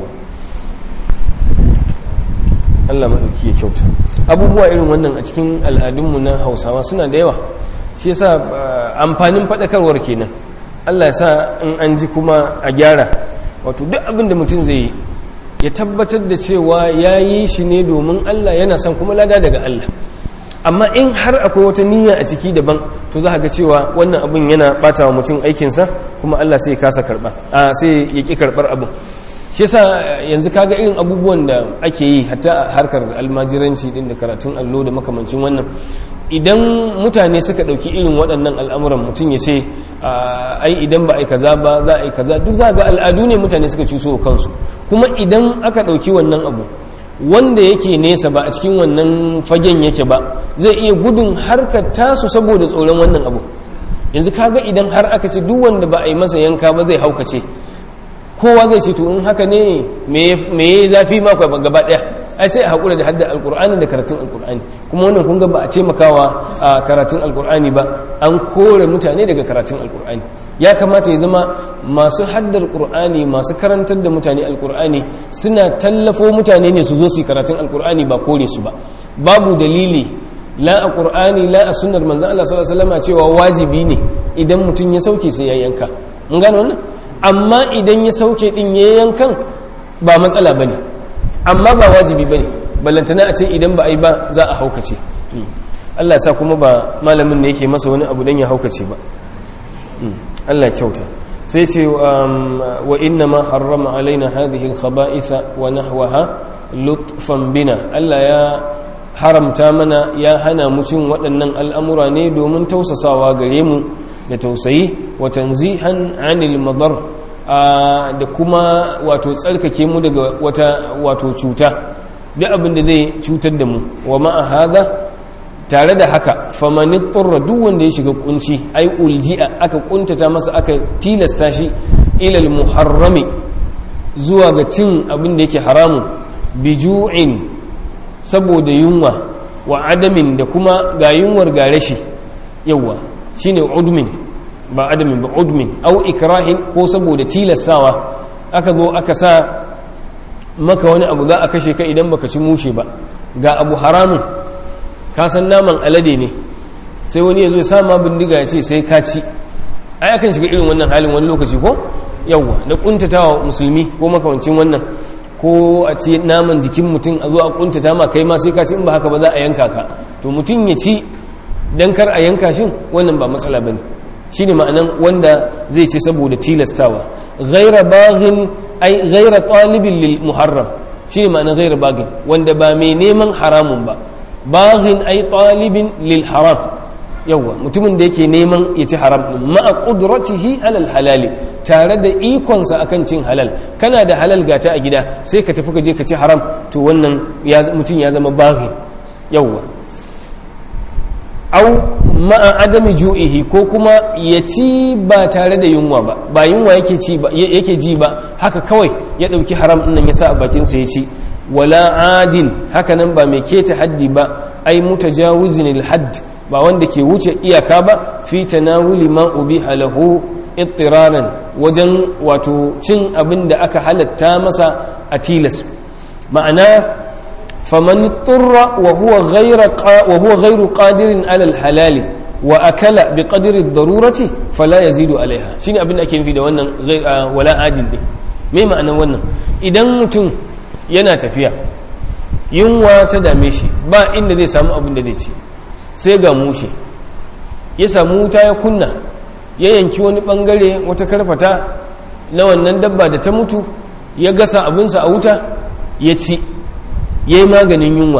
Allah maɗauki ya kyauta abubuwa irin wannan a cikin al'adunmu na hausawa suna da yawa shi yasa amfanin faɗakarwar kenan Allah ya sa in an ji kuma a gyara wato duk abin da mutum zai yi ya tabbatar da cewa ya yi shi ne domin Allah yana son kuma lada daga Allah amma in har akwai wata niyya a ciki daban to za ga cewa wannan abin yana ɓata wa mutum aikinsa kuma Allah sai ya kasa karɓa sai ya ƙi karɓar abin shi yasa yanzu kaga irin abubuwan da ake yi hatta a harkar almajiranci din da karatun allo da makamancin wannan idan mutane suka ɗauki irin waɗannan al'amuran mutum ya ce ai idan ba a yi kaza ba za a yi kaza duk za ga al'adu ne mutane suka cuso kansu kuma idan aka ɗauki wannan abu wanda yake nesa ba a cikin wannan fagen yake ba zai iya gudun harkar tasu saboda tsoron wannan abu yanzu kaga idan har aka ce duk wanda ba a yi masa yanka ba zai haukace kowa zai ce to in haka ne me ya zafi ma kwa gaba daya ai sai a haƙura da hadda alƙur'ani da karatun alƙur'ani kuma wannan kun ga ba a taimakawa a karatun alƙur'ani ba an kore mutane daga karatun alƙur'ani ya kamata ya zama masu haddar ƙur'ani masu karantar da mutane alƙur'ani suna tallafo mutane ne su zo su yi karatun alƙur'ani ba kore su ba babu dalili la a ƙur'ani la a sunnar manzan Allah sallallahu alaihi wasallam cewa wajibi ne idan mutum ya sauke sai ya yanka mun gane wannan amma idan ya sauke din ya yankan ba matsala bane amma ba wajibi bane ballantana a ce idan ba a yi ba za a haukace Allah ya sa kuma ba malamin ne yake masa wani abu dan ya haukace ba Allah kyauta sai ce wa inna ma harrama alaina hadhihi al-khaba'itha wa nahwaha lutfan bina Allah ya haramta mana ya hana mu cin waɗannan al'amura ne domin tausasawa gare mu da tausayi wa tanzihan anil madar da kuma wato tsarkake mu daga wata wato cuta duk abin da zai cutar da mu wa ma'a hada tare da haka famanin turra duk wanda ya shiga kunci ai ulji'a aka kuntata masa aka tilasta shi ilal muharrami zuwa ga cin abin da yake haramun biju'in saboda yunwa wa adamin da kuma ga yunwar ga rashi yawa shine udmin ba adamin ba udmin au ikrahin ko saboda tilastawa aka zo aka sa maka wani abu za a kashe ka idan baka ci mushe ba ga abu haramun ka san naman alade ne sai wani ya zo ya sama bindiga ya ce sai ka ci ai akan shiga irin wannan halin wani lokaci ko yawwa da kuntatawa musulmi ko makamancin wannan ko a ce naman jikin mutum a zo a kuntata ma kai ma sai ka ci in ba haka ba za a yanka ka to mutum ya ci dan kar a yanka shin wannan ba matsala bane shine ma'anan wanda zai ce saboda tilastawa ghaira baghin ai ghaira talibin lil muharram shine ma'anan ghaira baghin wanda ba mai neman haramun ba baghin ai talibin lil haram yawa mutumin da yake neman ya ci haram din ma'a qudratihi alal halali tare da ikonsa akan cin halal kana da halal gata a gida sai ka tafi ka je ka ci haram to wannan mutum ya zama baghin yawa au ma'a adami ju'ihi ko kuma ya ci ba tare da yunwa ba ba yunwa yake ci ba yake ji ba haka kawai ya dauki haram din nan ya sa a bakin sa ya ci wala adin haka nan ba mai keta haddi ba ai mutajawizin al-hadd ba wanda ke wuce iyaka ba fi tanawuli ma ubiha lahu ittiraran wajen wato cin abin da aka halatta masa a tilas ma'ana faman turra wa huwa ghayra wa huwa ghayru qadirin ala al-halali wa akala bi qadri ad-darurati fala yazidu alaiha shine abin da ake nufi da wannan wala adil din me ma'anar wannan idan mutum yana tafiya yunwa ta dame shi ba inda zai samu abin da zai ci sai ga mushe ya samu wuta ya kunna ya yanki wani bangare wata karfata na wannan dabba da ta mutu ya gasa abinsa a wuta ya ci ya yi maganin yunwa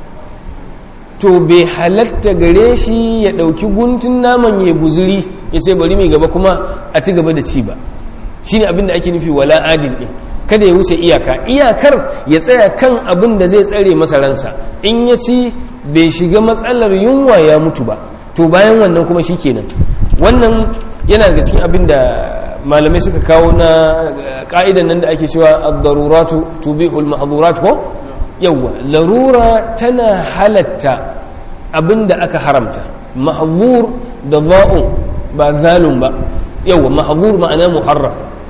to bai halatta gare shi ya ɗauki guntun naman ya guzuri ya ce bari mai gaba kuma a ci gaba da ci ba shi ne abin da ake nufi wala adil ɗin kada ya wuce iyaka iyakar ya tsaya kan abin da zai tsare masa ransa in ya ci bai shiga matsalar yunwa ya mutu ba to bayan wannan kuma shi kenan wannan yana daga cikin abin da malamai suka kawo na ka'idan nan da ake cewa ad-daruratu tubihul mahdhurat ko yawa larura tana halatta abin da aka haramta mahdhur da za'un ba zalun ba yawa mahdhur ma'ana muharram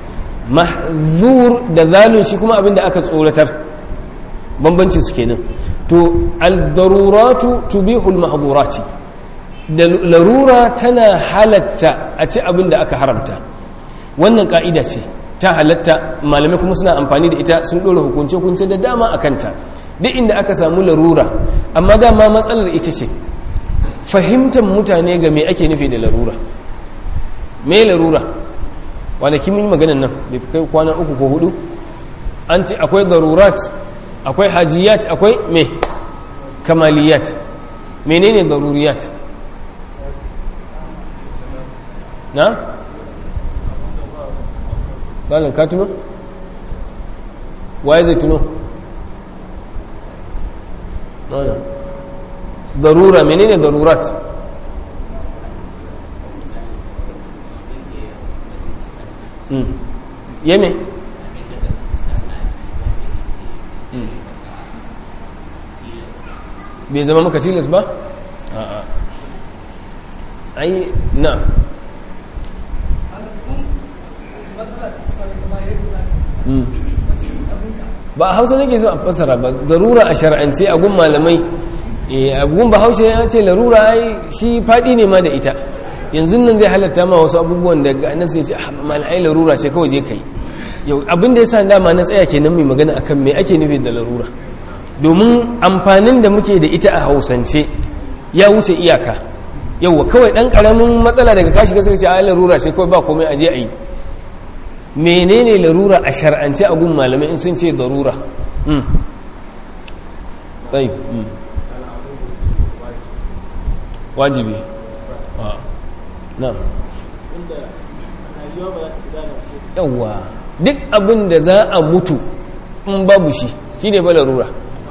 mahzur da zalun shi kuma abin da aka tsoratar bambanci su kenan to al-daruratu tubihul mahdhurati da larura tana halatta a ci abin da aka haramta wannan ka'ida ce ta halatta malamai kuma suna amfani da ita sun ɗora hukunce-hukunce da dama a kanta duk inda aka samu larura amma dama matsalar ita ce fahimtar mutane ga me ake nufi da larura me larura kwanaki mun yi maganan nan da kai kwana uku ko hudu an ce akwai darurat akwai hajiyat akwai me kamaliyat menene daruriyat na? balin ka tuno? waye zai tuno? darura menene darurat yame bai zama maka tilas ba a'a ai na Mm. ba a hausa nake so a fassara ba darura a shar'ance a gun malamai Eh, a gun bahaushe ya ce larura ai shi faɗi ne ma da ita yanzu nan zai halatta ma wasu abubuwan da ga nasu ya ce ah malai larura ce kawai je kai yau abin da ya sa dama na tsaya kenan mai magana akan me ake nufi da larura domin amfanin da muke da ita a hausance ya wuce iyaka yauwa kawai ɗan ƙaramin matsala daga kashi ga sai ce a larura ce kawai ba komai aje a yi menene larura a shar'ance a gun malamai in sun ce darura mm. tsayi mm. wajibi a na yawwa duk abin da za a mutu in babu shi shi ne ba larura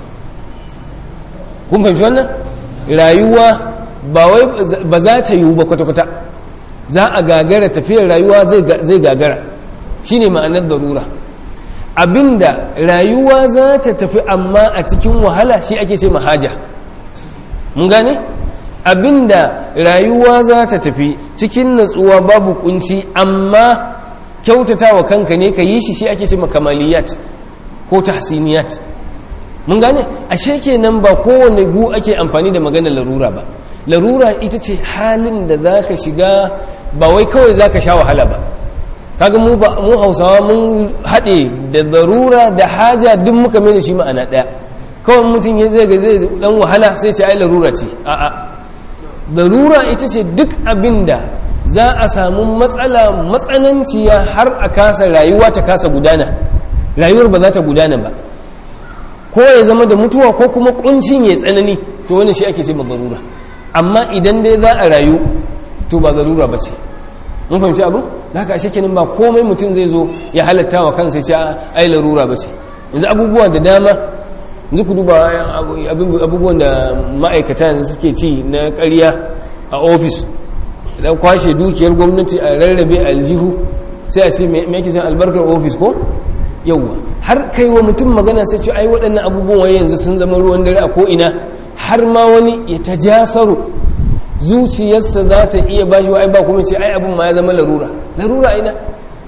kun fahimci wannan rayuwa ba wai ba za ta yiwu ba kwata-kwata za a gagara tafiyar rayuwa zai gagara shi ne ma'anar darura abinda rayuwa za ta tafi amma a cikin wahala shi ake ce mahaja mun gane abinda rayuwa za ta tafi cikin natsuwa babu kunci amma kyautata wa kanka ne ka yi shi shi ake ce makamaliyat ko tahsiniyat mun gane ashe kenan ba kowane gu ake amfani da maganar larura ba larura ita ce halin da za ka shiga ba wai kawai za ka sha wahala ba kaga mu ba mu hausawa mun haɗe da larura da haja duk muka mai da shi ma'ana ɗaya kawai mutum ya zai ga zai dan wahala sai ce ai larura ce a'a larura ita ce duk abin da za a samu matsala matsananciya har a kasa rayuwa ta kasa gudana rayuwar ba za ta gudana ba ko ya zama da mutuwa ko kuma kuncin ya tsanani to wannan shi ake ce zarura amma idan dai za a rayu to ba zarura ba ce mun fahimci abu da haka ashe kenan ba komai mutum zai zo ya halatta wa kansa ce ai larura ba ce yanzu abubuwa da dama yanzu ku duba abubuwan da ma'aikata yanzu suke ci na ƙarya a ofis da kwashe dukiyar gwamnati a rarrabe aljihu sai a ce me yake san albarkar ofis ko yauwa har kai wa mutum magana sai ce ai waɗannan abubuwan wai yanzu sun zama ruwan dare a ko'ina har ma wani ya ta jasaru zuciyarsa za ta iya bashi wa ai ba kuma ce ai abin ma ya zama larura larura ina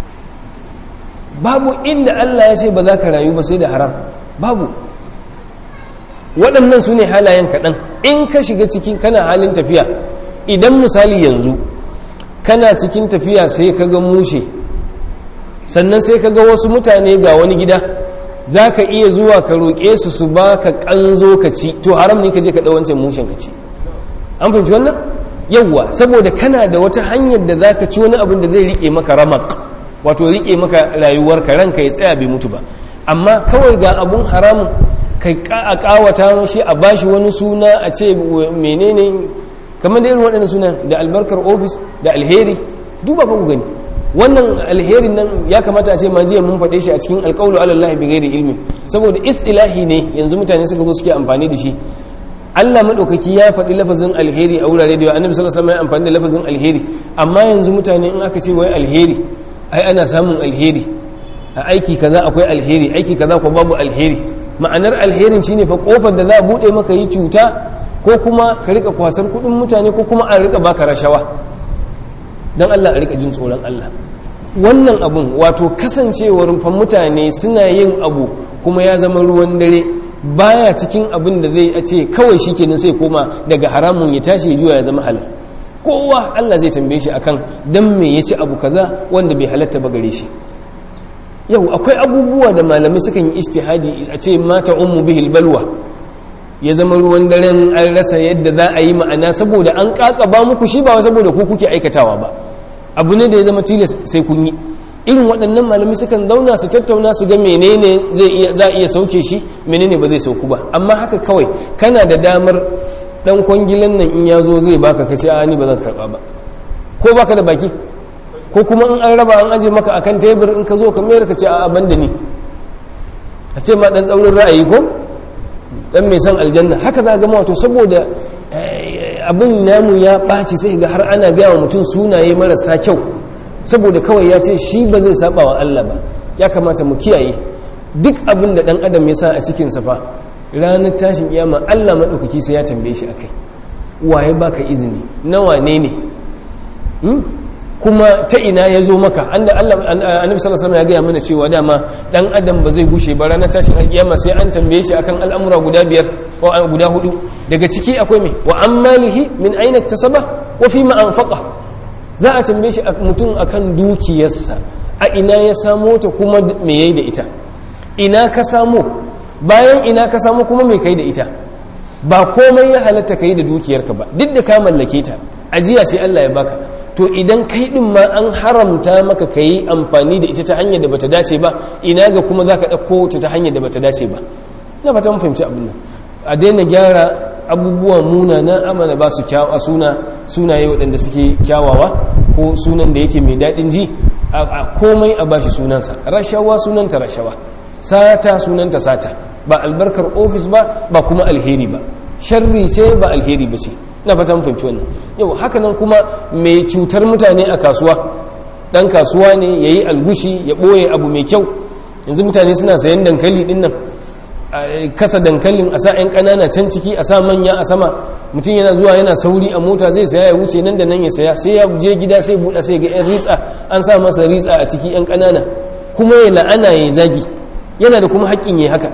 babu inda Allah ya ce ba za ka rayu ba sai da haram babu waɗannan su ne halayen kaɗan in ka shiga cikin kana halin tafiya idan misali yanzu kana cikin tafiya sai ka ga mushe sannan sai ka ga wasu mutane ga wani gida za ka iya zuwa ka roƙe su su ba ka ƙanzo ka ci to haram ne ka je ka ɗau wancan mushen ka ci an fahimci wannan yawwa saboda kana da wata hanyar da za ka ci wani abin da zai riƙe maka ramak wato riƙe maka rayuwarka ranka ya tsaya bai mutu ba amma kawai ga abun haramun kai a ƙawata shi a bashi wani suna a ce menene kamar da irin waɗannan suna da albarkar ofis da alheri duba ba ku gani wannan alherin nan ya kamata a ce ma jiya mun faɗe shi a cikin alƙawlu alallahi bi ghairi ilmi saboda istilahi ne yanzu mutane suka zo suke amfani da shi Allah madaukaki ya faɗi lafazin alheri a wurare da yawa annabi sallallahu alaihi wasallam ya amfani da lafazin alheri amma yanzu mutane in aka ce wai alheri ai ana samun alheri a aiki kaza akwai alheri aiki kaza ko babu alheri ma'anar alherin shine fa kofar da za a bude maka yi cuta ko kuma ka rika kwasar kudin mutane ko kuma a rika baka rashawa don Allah a rika jin tsoron Allah wannan abun wato kasancewar fa mutane suna yin abu kuma ya zama ruwan dare baya cikin abin da zai a ce kawai shi kenan sai koma daga haramun ya tashi ya juya ya zama halal kowa Allah zai tambaye shi akan dan me ya ci abu kaza wanda bai halatta ba gare shi yau akwai abubuwa da malamai sukan yi istihadi a ce mata ummu bihil balwa ya zama ruwan daren an rasa yadda za a yi ma'ana saboda an ba muku shi ba saboda ku kuke aikatawa ba abu ne da ya zama tilas sai kun yi irin waɗannan malamai sukan zauna su tattauna su ga menene zai iya za iya sauke shi menene ba zai sauku ba amma haka kawai kana da damar dan kwangilan nan in ya zo zai baka kace a ni ba zan karba ba ko baka da baki ko kuma in an raba an aje maka akan tebur in ka zo ka mayar ka ce a banda ni a ce ma dan tsaurin ra'ayi ko dan mai san aljanna haka za ga wato saboda abin namu ya ɓaci sai ga har ana gaya wa mutum sunaye marasa kyau saboda kawai ya ce shi ba zai saba wa Allah ba ya kamata mu kiyaye duk abin da dan adam ya sa a cikin sa fa ranar tashin kiyama Allah maɗaukaki sai ya tambaye shi akai waye baka izini nawa ne ne kuma ta ina ya zo maka anda Allah annabi sallallahu alaihi ya gaya mana cewa dama dan adam ba zai gushe ba ranar tashin alkiyama sai an tambaye shi akan al'amura guda biyar ko guda hudu daga ciki akwai me wa ammalihi min aina iktasaba wa fi ma anfaqa za a tambaye shi mutum akan dukiyarsa a ina ya samo ta kuma me yayi da ita ina ka samo bayan ina ka samo kuma me kai da ita ba komai ya halatta kai da dukiyarka ba duk da ka mallake ta ajiya sai Allah ya baka to idan kai din ma an haramta maka ka yi amfani da ita ta hanyar da bata dace ba ina ga kuma za ka ɗauko ta ta hanyar da bata dace ba na fata mun fahimci abin nan a daina gyara abubuwa muna na amana ba su a suna sunaye waɗanda suke kyawawa ko sunan da yake mai daɗin ji a komai a bashi sunansa rashawa sunanta rashawa sata sunanta sata ba albarkar ofis ba ba kuma alheri ba sharri ce ba alheri ba ce na fatan fahimci wannan yau haka nan kuma mai cutar mutane a kasuwa dan kasuwa ne ya yi algushi ya ɓoye abu mai kyau yanzu mutane suna sayan dankali din nan kasa dankalin a sa 'yan ƙanana can ciki a sa manya a sama mutum yana zuwa yana sauri a mota zai saya ya wuce nan da nan ya saya sai ya je gida sai buɗa sai ga 'yan ritsa an sa masa ritsa a ciki 'yan ƙanana kuma ya la'ana ya zagi yana da kuma haƙƙin ya haka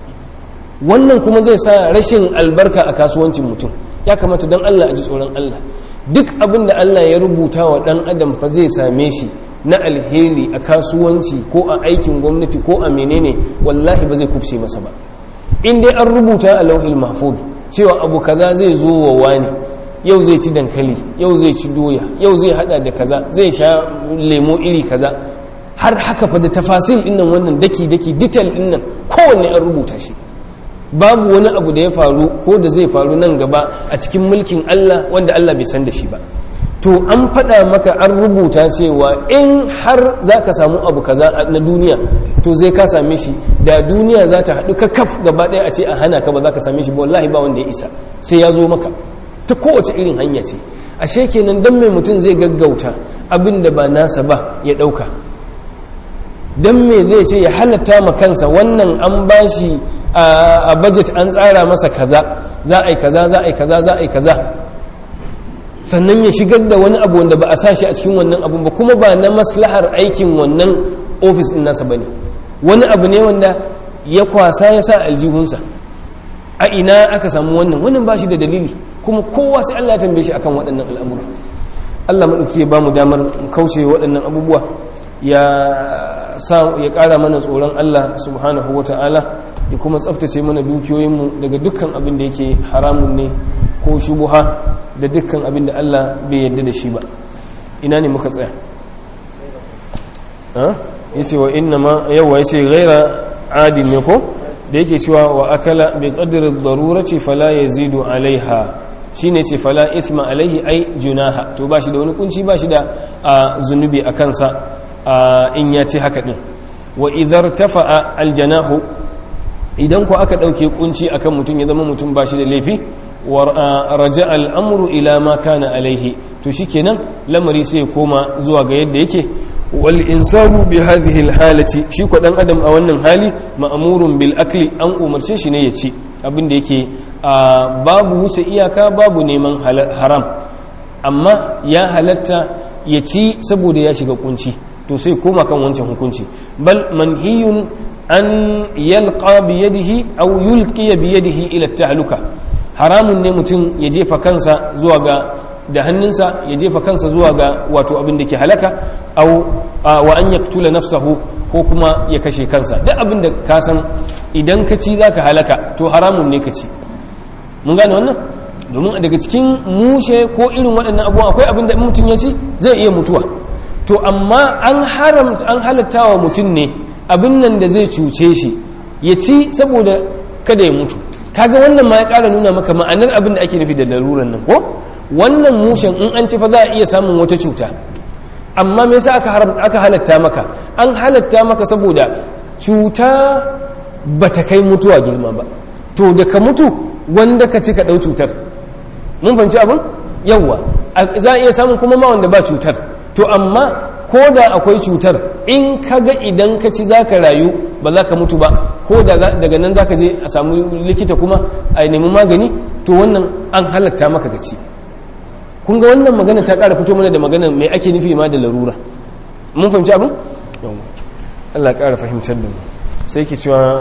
wannan kuma zai sa rashin albarka a kasuwancin mutum ya kamata don Allah a ji tsoron Allah duk abin da Allah ya rubuta wa ɗan adam fa zai same shi na alheri a kasuwanci ko a aikin gwamnati ko a menene wallahi ba zai kubce masa ba in dai an rubuta a lauhil mahfuz cewa abu kaza zai zo wa wani yau zai ci dankali yau zai ci doya yau zai hada da kaza zai sha lemo iri kaza har haka fa da tafasil dinnan wannan daki daki detail dinnan kowanne an rubuta shi babu wani abu da ya faru ko da zai faru nan gaba a cikin mulkin Allah wanda Allah bai san da shi ba to an faɗa maka an rubuta cewa in har za ka samu abu kaza na duniya to zai ka same shi da duniya za ta haɗu ka kaf gaba ɗaya a ce a hana ka ba za ka same shi ba wallahi ba wanda ya isa sai ya zo maka ta kowace irin hanya ce ashe kenan dan mai mutum zai gaggauta abin da ba nasa ba ya ɗauka dan me zai ce ya halatta ma kansa wannan an bashi a budget an tsara masa kaza za a yi kaza za a yi kaza za a yi kaza sannan ya shigar da wani abu wanda ba a sa shi a cikin wannan abun ba kuma ba na maslahar aikin wannan ofis din nasa bane wani abu ne wanda ya kwasa ya sa aljihunsa a ina aka samu wannan wannan ba shi da dalili kuma kowa sai Allah ya tambaye shi akan waɗannan al'amura Allah maɗauki ya ba mu damar kauce waɗannan abubuwa ya sa ya ƙara mana tsoron Allah subhanahu wa ta'ala ya kuma tsaftace mana dukiyoyinmu daga dukkan abin da yake haramun ne ko shubuha da dukkan abin da Allah bai yarda da shi ba ina ne muka tsaya yace wa inna ma yawa yace ghaira adin ne ko da yake cewa wa akala bi qadri ad-darurati fala yazidu alaiha shine ce fala ithma alaihi ai junaha to bashi da wani kunci bashi da zunubi a kansa in ya ce haka din wa idhar tafa'a aljanahu idan ku aka dauke kunci akan mutum ya zama mutum bashi da laifi wa raja al'amru ila ma kana alaihi to shikenan lamari sai ya koma zuwa ga yadda yake wal insanu bi hadhihi al halati shi ko dan adam a wannan hali ma'murun bil akli an umarce shi ne ya ci abin da yake babu wuce iyaka babu neman haram amma ya halatta ya ci saboda ya shiga kunci to sai koma kan wancan hukunci bal manhiyun an yalqa bi yadihi aw yulqi bi yadihi ila tahluka haramun ne mutum ya jefa kansa zuwa ga da hannunsa ya jefa kansa zuwa ga wato abin da ke halaka aw wa an yaktula nafsahu ko kuma ya kashe kansa duk abin da ka san idan ka ci zaka halaka to haramun ne ka ci mun gane wannan domin daga cikin mushe ko irin waɗannan abubuwa akwai abin da mutum ya ci zai iya mutuwa to amma an haramta an halatta wa mutum ne abin nan da zai cuce shi ya ci saboda kada ya mutu kaga wannan ma ya ƙara nuna maka ma'anar abin da ake nufi da laruran nan ko wannan mushen in an ci fa za a iya samun wata cuta amma me yasa aka haram aka halatta maka an halatta maka saboda cuta bata kai mutuwa girma ba to da ka mutu wanda ka ci ka ɗau cutar mun fahimci abin yawwa za a iya samun kuma ma wanda ba cutar to amma ko da akwai cutar in ka ga idan ka ci za ka rayu ba za ka mutu ba ko daga nan zaka je a samu likita kuma a nemi magani to wannan an halatta maka ka ci kun ga wannan magana ta ƙara fito mana da magana mai ake nufi ma da larura mun fahimci abin Allah ya ƙara fahimtar da mu sai ki cewa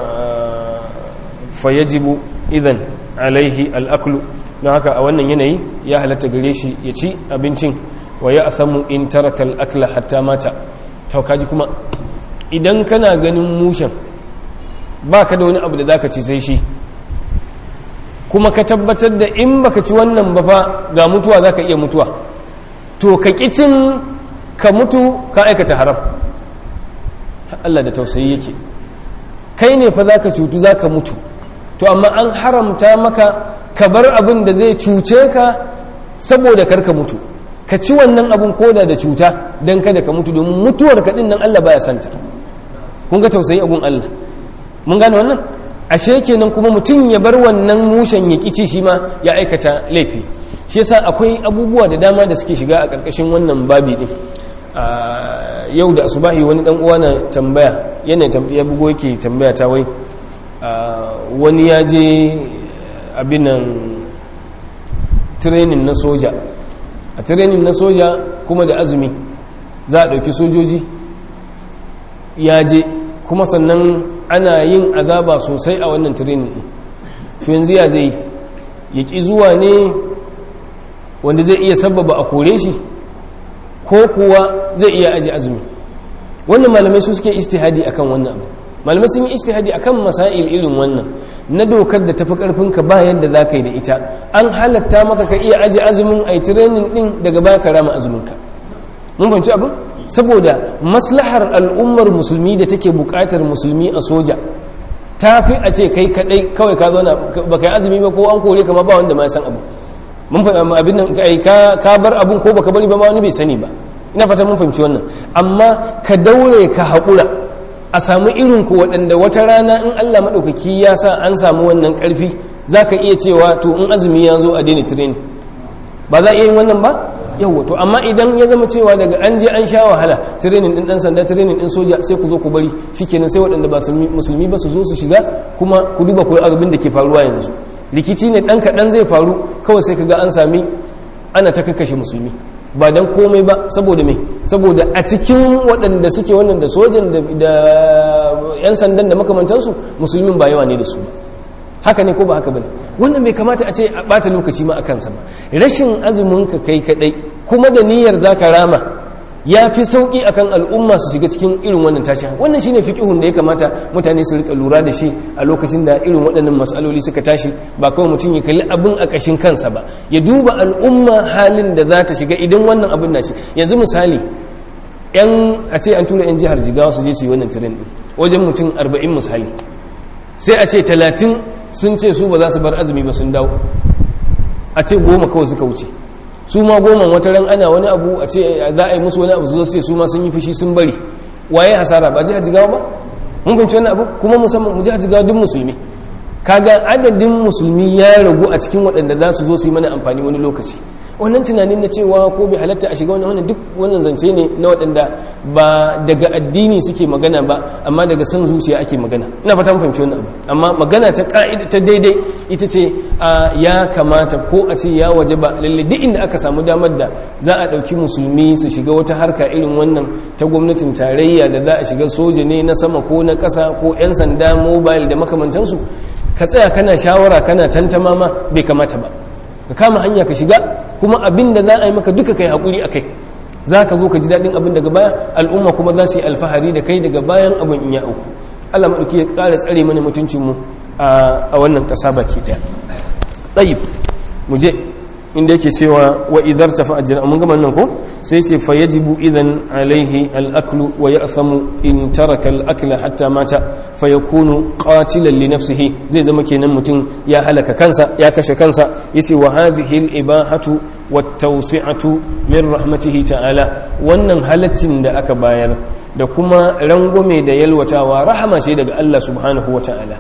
fayajibu idan alaihi al'aklu don haka a wannan yanayi ya halatta gare shi ya ci abincin wa ya asamu in taraka al'akla hatta mata taukaji kuma idan kana ganin mushen ba ka da wani abu da za ka ci sai shi kuma ka tabbatar da in baka ci wannan ba fa ga mutuwa za ka iya mutuwa to ka kicin ka mutu ka aikata haram Allah da tausayi yake kai ne fa za ka cutu za ka mutu to amma an haramta maka ka bar abin da zai cuce ka saboda karka mutu ka ci wannan abin koda da cuta don kada ka mutu domin mutuwar kaɗin nan Allah baya santa kun ga tausayi abun Allah mun gane wannan ashe kenan kuma mutum ya bar wannan mushen ya kici shi ma ya aikata laifi shi yasa akwai abubuwa da dama da suke shiga a ƙarƙashin wannan babi din yau da asubahi wani dan uwa na tambaya yana ya bugo yake tambaya ta wai wani ya je abinan training na soja a training na soja kuma da azumi za a ɗauki sojoji ya je kuma sannan ana yin azaba sosai a wannan training ɗin to yanzu ya zai ya ƙi zuwa ne wanda zai iya sababa a kore shi ko kuwa zai iya aji azumi wannan malamai su suke istihadi akan wannan abu malamai sun yi istihadi akan masail irin wannan na dokar da tafi karfin ka ba yadda za ka yi da ita an halatta maka ka iya aji azumin a training din daga baya ka rama azumin ka mun fahimci abin saboda maslahar al'ummar musulmi da take bukatar musulmi a soja ta fi a ce kai kadai kawai ka zauna ba kai azumi ba ko an kore ka ma ba wanda ma san abu mun fahimci abin nan kai ka ka bar abun ko baka bari ba ma wani bai sani ba ina fata mun fahimci wannan amma ka daure ka haƙura a samu irin ku waɗanda wata rana in Allah maɗaukaki ya sa an samu wannan ƙarfi za ka iya cewa to in azumi ya zo a daina training ba za a iya yin wannan ba yau to amma idan ya zama cewa daga an je an sha wahala training din dan sanda training din soja sai ku zo ku bari shikenan sai waɗanda ba musulmi ba su zo su shiga kuma ku duba ku abin da ke faruwa yanzu rikici ne ɗan kaɗan zai faru kawai sai ka ga an sami ana ta kakkashe musulmi ba don komai ba saboda mai saboda a cikin waɗanda suke wannan da sojan da 'yan sandan da makamantansu musulmin ba yawa ne da su ba haka ne ko ba haka bane wannan bai kamata a ce a bata lokaci ma a kansa ba rashin azumin ka kai kadai kuma da niyyar zaka rama ya fi sauki akan al'umma su shiga cikin irin wannan tashi wannan shine fiqhun da ya kamata mutane su rika lura da shi a lokacin da irin waɗannan mas'aloli suka tashi ba kawai mutum ya kalli abin a ƙashin kansa ba ya duba al'umma halin da za ta shiga idan wannan abin na shi yanzu misali yan a ce an tura yan jihar jigawa su je su yi wannan tirin din wajen mutum 40 misali sai a ce 30 sun ce su ba za su bar azumi ba sun dawo a ce goma kawai suka wuce su ma goma wata ran ana wani abu a ce za a yi musu wani abu su zo su ma sun yi fushi sun bari waye hasara ba jihar jigawa ba mun fahimci wani abu kuma musamman mu jihar jigawa duk musulmi kaga adadin musulmi ya ragu a cikin waɗanda za su zo su yi mana amfani wani lokaci wannan tunanin na cewa ko bai halatta a shiga wani wannan duk wannan zance ne na waɗanda ba daga addini suke magana ba amma daga san zuciya ake magana ina fata fahimci wannan abu amma magana ta ka'ida ta daidai ita ce ya kamata ko a ce ya waje ba lalle duk inda aka samu damar da za a ɗauki musulmi su shiga wata harka irin wannan ta gwamnatin tarayya da za a shiga soja ne na sama ko na ƙasa ko 'yan sanda mobile da makamantansu ka tsaya kana shawara kana tantama ma bai kamata ba ka kama hanya ka shiga kuma abin da za a yi maka duka kai haƙuri a kai za ka zo ka ji daɗin abin daga baya al'umma kuma za su yi alfahari da kai daga bayan abin in ya auku allah maɗauki ya ƙara tsare mana mutuncinmu a wannan ƙasa baki ɗaya ɗayib mu je inda yake cewa wa idar tafa ajiyar mun gama nan ko sai ce fa yajibu idan alaihi al'aklu wa ya asamu in taraka al'akla hatta mata fa ya kunu qatilan li nafsihi zai zama kenan mutum ya halaka kansa ya kashe kansa yace wa hadhihi al-ibahatu wat tawsi'atu min rahmatihi ta'ala wannan halaccin da aka bayar da kuma rangwame da yalwatawa rahama ce daga Allah subhanahu wa ta'ala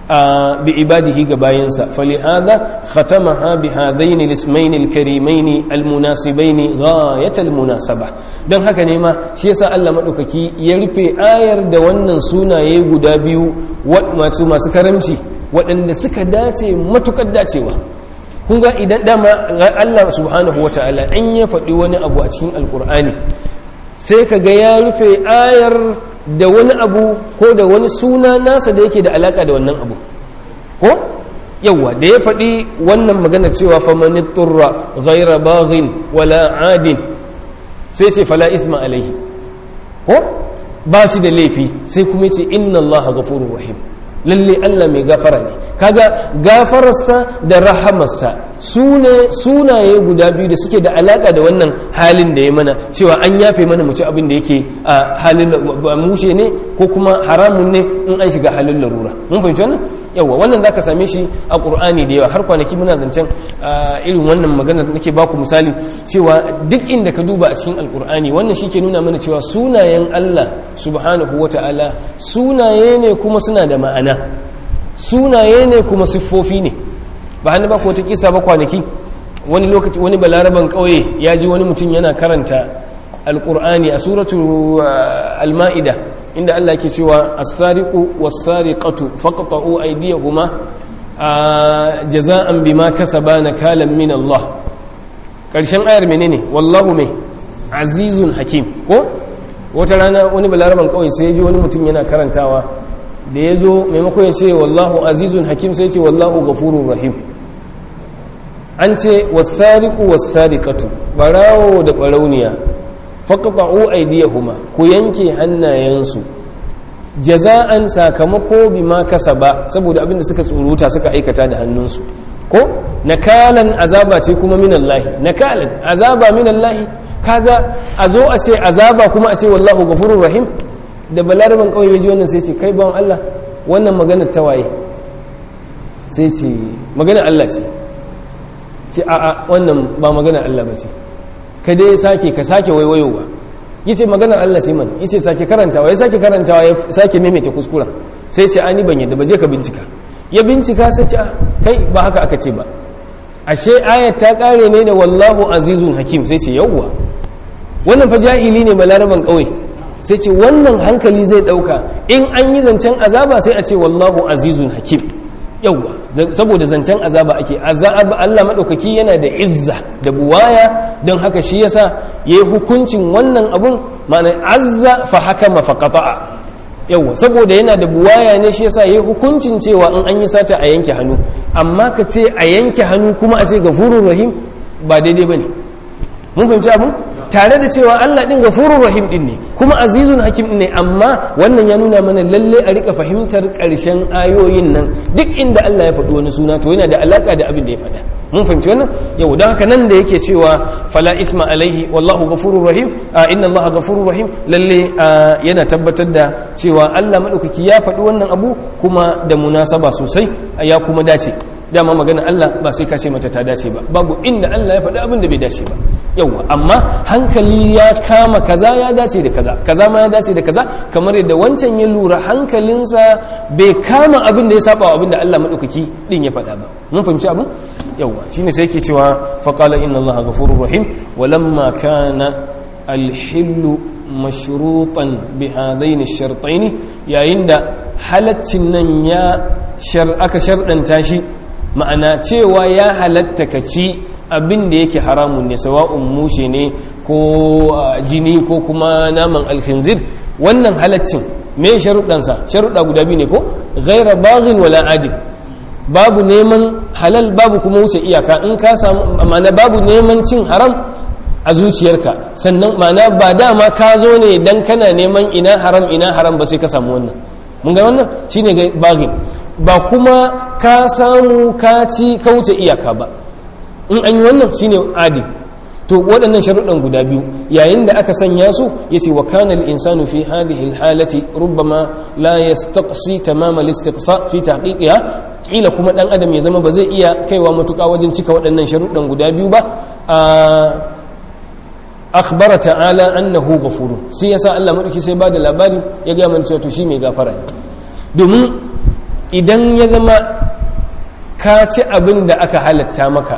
bi ibadihi ga bayansa falihada khatamaha bi hadaini lismaini alkarimaini almunasibaini ghayatal munasaba don haka ne ma shi yasa Allah madaukaki ya rufe ayar da wannan sunaye guda biyu masu masu karamci waɗanda suka dace matukar dacewa kun ga idan dama Allah subhanahu wataala in ya faɗi wani abu a cikin alkur'ani sai ka ga ya rufe ayar da wani abu ko da wani suna nasa da yake da alaka da wannan abu ko yawa da ya faɗi wannan magana cewa famani turra ghaira baghin wala adin sai ce fala isma alaihi ko ba shi da laifi sai kuma ce inna Allah ghafurur rahim lalle Allah mai gafara ne kaga gafararsa da rahamarsa su ne sunaye guda biyu da suke da alaka da wannan halin da ya mana cewa an yafe mana mu ci abin da yake a halin mushe ne ko kuma haramun ne in an shiga halin larura mun fahimci wannan yawa wannan zaka same shi a qur'ani da yawa har kwanaki muna zancen irin wannan magana da nake baku misali cewa duk inda ka duba a cikin alqur'ani wannan shi ke nuna mana cewa sunayen Allah subhanahu wataala sunaye ne kuma suna da ma'ana sunaye ne kuma siffofi ne ba hannu ba ko ta kisa ba kwanaki wani lokaci wani balaraban kauye ya ji wani mutum yana karanta alkur'ani a suratu al-ma'ida inda Allah ke cewa as-sariqu was-sariqatu faqta'u aydiyahuma jaza'an bima kasaba nakalan min Allah karshen ayar menene wallahu mai azizun hakim ko wata rana wani balaraban kauye sai ya ji wani mutum yana karantawa da ya zo maimakon ya ce wallahu azizun hakim sai ce wallahu gafurun rahim an ce wasariku wasarikatu barawo da barauniya faqta'u aydiyahuma ku yanke hannayensu jaza'an sakamako bima kasaba saboda abinda suka tsuruta suka aikata da hannunsu ko nakalan azaba ce kuma minallahi nakalan azaba minallahi kaga a zo a ce azaba kuma a ce wallahu gafurur rahim da balaraban kawai ya ji wannan sai ce kai bawan Allah wannan magana ta waye sai ce magana Allah ce ce a'a wannan ba magana Allah ba ce ka dai sake ka sake waiwayowa yi ce magana Allah ce man yi ce sake karantawa ya sake karantawa ya sake maimaita kuskura sai ce ani ban yadda ba je ka bincika ya bincika sai ce kai ba haka aka ce ba ashe ayat ta kare ne da wallahu azizun hakim sai ce yawwa wannan fa jahili ne balaraban kawai sai ce wannan hankali zai dauka in an yi zancen azaba sai a ce wallahu azizun hakim yauwa saboda zancen azaba ake azaba Allah madaukaki yana da izza da buwaya don haka shi yasa yayi hukuncin wannan abun ma'ana azza fa hakama fa qata'a yauwa saboda yana da buwaya ne shi yasa yayi hukuncin cewa in an yi sata a yanke hannu amma ka ce a yanke hannu kuma a ce gafurur rahim ba daidai bane mun fahimci abin tare da cewa Allah din gafurur rahim din ne kuma azizun hakim ne amma wannan ya nuna mana lalle a rika fahimtar karshen ayoyin nan duk inda Allah ya faɗi wani suna to yana da alaka da abin da ya faɗa mun fahimci wannan yau don haka nan da yake cewa fala isma alaihi wallahu gafurur rahim inna Allah gafurur rahim lalle yana tabbatar da cewa Allah madaukaki ya faɗi wannan abu kuma da munasaba sosai ya kuma dace dama magana Allah ba sai ka ce mata ta dace ba babu inda Allah ya faɗi abin da bai dace ba yauwa amma hankali ya kama kaza ya dace da kaza kaza ma ya dace da kaza kamar yadda wancan ya lura hankalinsa bai kama abin da ya saba wa abin da Allah madaukaki din ya faɗa ba mun fahimci abin yauwa shine sai yake cewa faqala inna Allah ghafurur rahim walamma kana alhillu mashrutan bi hadaini shartaini yayin da halaccin nan ya shar aka shardanta shi ma'ana cewa ya halatta ka ci abin da yake haramun ne sawa'un mushe ne ko jini ko kuma naman alfinzir wannan halaccin me sharuɗansa sharuɗa guda biyu ne ko ghaira baghin wala adil babu neman halal babu kuma wuce iyaka in ka samu ma'ana babu neman cin haram a zuciyarka sannan ma'ana ba dama ka zo ne dan kana neman ina haram ina haram ba sai ka samu wannan mun ga wannan shine baghin ba kuma ka samu ka ci ka wuce iyaka ba in an yi wannan shine adi to waɗannan sharuɗan guda biyu yayin da aka sanya su yace wa kana al-insanu fi hadhihi al-halati rubbama la yastaqsi tamam al-istiqsa fi tahqiqiha kila kuma dan adam ya zama ba zai iya kaiwa matuƙa wajen cika waɗannan sharuɗan guda biyu ba akhbara ta'ala annahu ghafurun sai yasa Allah madauki sai bada labari ya ga mana cewa to shi mai gafara ne domin idan ya zama ka ci abin da aka halatta maka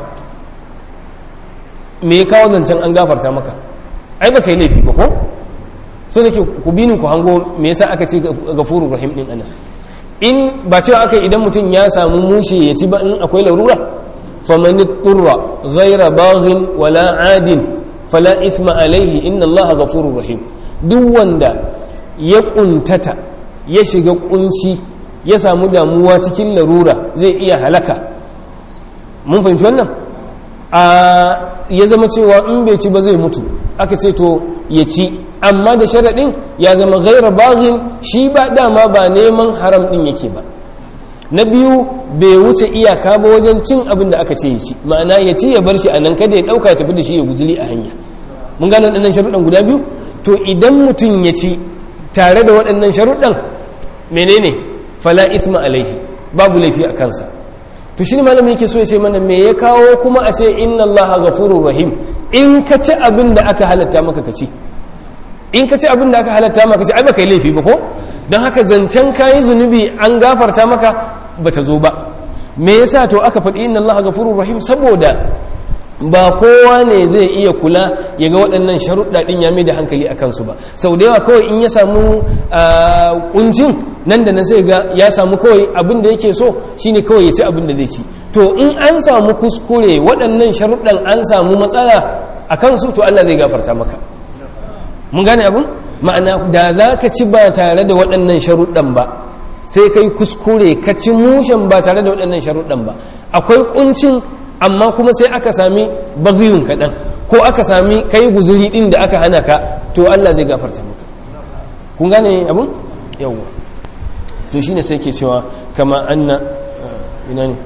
me ya kawo zancen an gafarta maka ai ba yi laifi ba ko so da ke ku binin ku hango me yasa aka ce gafurur rahim din ana in ba cewa aka idan mutum ya samu mushe ya ci ba in akwai larura faman turra ghayra baghin wala adin fala ithma alaihi inna allaha ghafurur rahim duk wanda ya kuntata ya shiga kunci ya samu damuwa cikin larura zai iya halaka mun fahimci wannan a ya zama cewa in bai ci ba zai mutu aka ce to ya ci amma da sharaɗin ya zama gaira baghin shi ba dama ba neman haram ɗin yake ba na biyu bai wuce iyaka ba wajen cin abin da aka ce ya ci ma'ana ya ci ya bar shi a nan kada ya ɗauka ya tafi da shi ya gujili a hanya mun gane waɗannan sharuɗan guda biyu to idan mutum ya ci tare da waɗannan sharuɗan menene fala ithma alaihi babu laifi a kansa to shi ne malamin yake so ya ce mana me ya kawo kuma a ce inna allaha ghafurur rahim in ka ci abin da aka halatta maka ka ci in ka ci abin da aka halatta maka ci ai baka yi laifi ba ko don haka zancen kayi zunubi an gafarta maka bata zo ba me yasa to aka faɗi inna allaha ghafurur rahim saboda ba kowa ne zai iya kula ya ga waɗannan sharuɗa ɗin ya mai da hankali a kansu ba sau da yawa kawai in ya samu ƙuncin nan da nan sai ga ya samu kawai abin da yake so shine kawai ya ci abin da zai ci to in an samu kuskure waɗannan sharuɗan an samu matsala a kansu to Allah zai gafarta maka mun gane abin ma'ana da za ka ci ba tare da waɗannan sharuɗan ba sai kai kuskure ka ci mushen ba tare da waɗannan sharuɗan ba akwai ƙuncin amma kuma sai aka sami bagiyun kaɗan ko aka sami kai guzuri ɗin da aka hana ka to Allah zai gafarta maka kun gane abin yawwa to shine sai ke cewa kama anna ina ne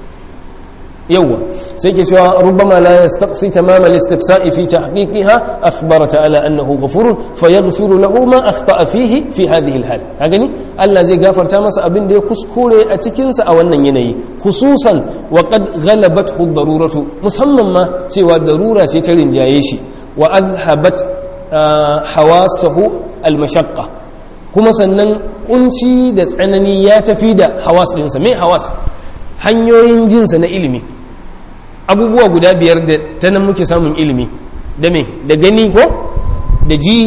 yawwa sai ke cewa rubbama la yastaqsi tamam al-istiqsa'i fi tahqiqiha akhbara ta'ala annahu ghafurun fayaghfiru lahu ma akhta'a fihi fi hadhihi al-hal ka gani Allah zai gafarta masa abin da ya kuskure a cikin sa a wannan yanayi khususan wa qad ghalabathu ad-daruratu musamman ma cewa darura ce ta rinjaye shi wa azhabat hawasahu al-mashaqqa kuma sannan kunci da tsanani ya tafi da hawas ɗinsa mai hawas hanyoyin jinsa na ilimi abubuwa guda biyar da ta nan muke samun ilimi da me da gani ko da ji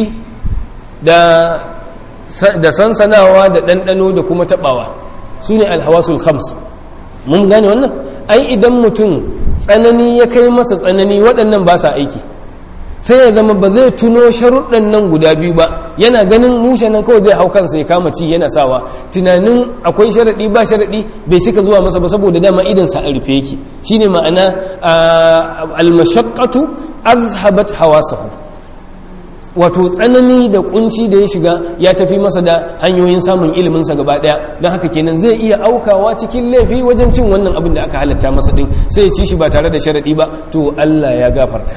da sansanawa da ɗanɗano da kuma taɓawa su ne alhawasul khams mun gane wannan ai idan mutum tsanani ya kai masa tsanani waɗannan ba sa aiki sai ya zama ba zai tuno sharuɗan nan guda biyu ba yana ganin mushe nan kawai zai hau kansa ya kama ci yana sawa tunanin akwai sharaɗi ba sharaɗi bai cika zuwa masa ba saboda dama idansa a rufe yake shine ma'ana almashaqqatu azhabat hawasahu wato tsanani da kunci da ya shiga ya tafi masa da hanyoyin samun iliminsa gaba daya don haka kenan zai iya aukawa cikin laifi wajen cin wannan abin da aka halatta masa din sai ya ci shi ba tare da sharaɗi ba to Allah ya gafarta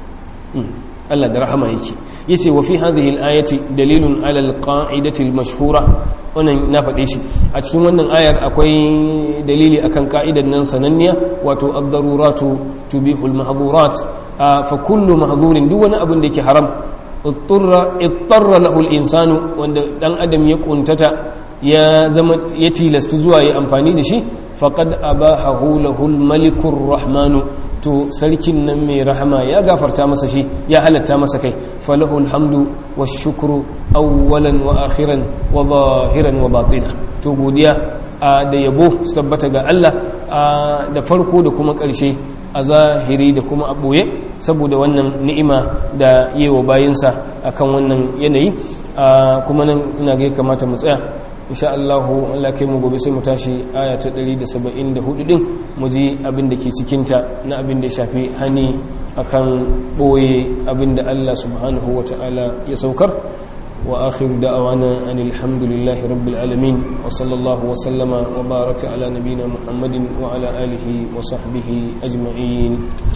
Allah da rahama yake yace wa fi hadhihi al-ayati dalilun ala al-qa'idati al-mashhura wannan na faɗe shi a cikin wannan ayar akwai dalili akan ka'idan nan sananniya wato ad-daruratu tubihu al-mahdhurat fa kullu mahdhurin duk wani abin da yake haram ittarra ittarra lahu al-insanu wanda dan adam ya kuntata ya zama ya tilastu zuwa ya amfani da shi faqad abahahu lahu al-malikur rahmanu to sarkin nan mai rahama ya gafarta masa shi ya halatta masa kai falahu alhamdu wa shukru awwalan wa akhiran wa zahiran wa batina to godiya da yabo su tabbata ga Allah da farko da kuma ƙarshe a zahiri da kuma a ɓoye saboda wannan ni'ima da yi wa bayinsa akan wannan yanayi kuma nan ina ga kamata mu tsaya insha Allah Allah kai mu gobe sai mu tashi aya ta 174 din mu ji abin da ke cikin ta na abin da ya shafi hani akan boye abin da Allah subhanahu wataala ya saukar wa akhiru da'awana anil hamdulillahi rabbil alamin wa sallallahu wa sallama wa baraka ala nabiyyina muhammadin wa ala alihi wa sahbihi ajma'in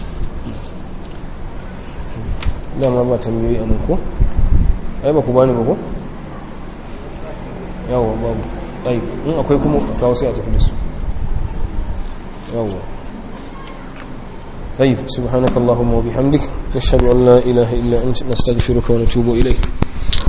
dama ba tambayoyi a ko ai ba ku bani ba ko yawon babu ɗai in akwai kuma kawo sai a tafi da su yawon طيب سبحانك اللهم وبحمدك نشهد أن لا إله إلا أنت نستغفرك ونتوب إليك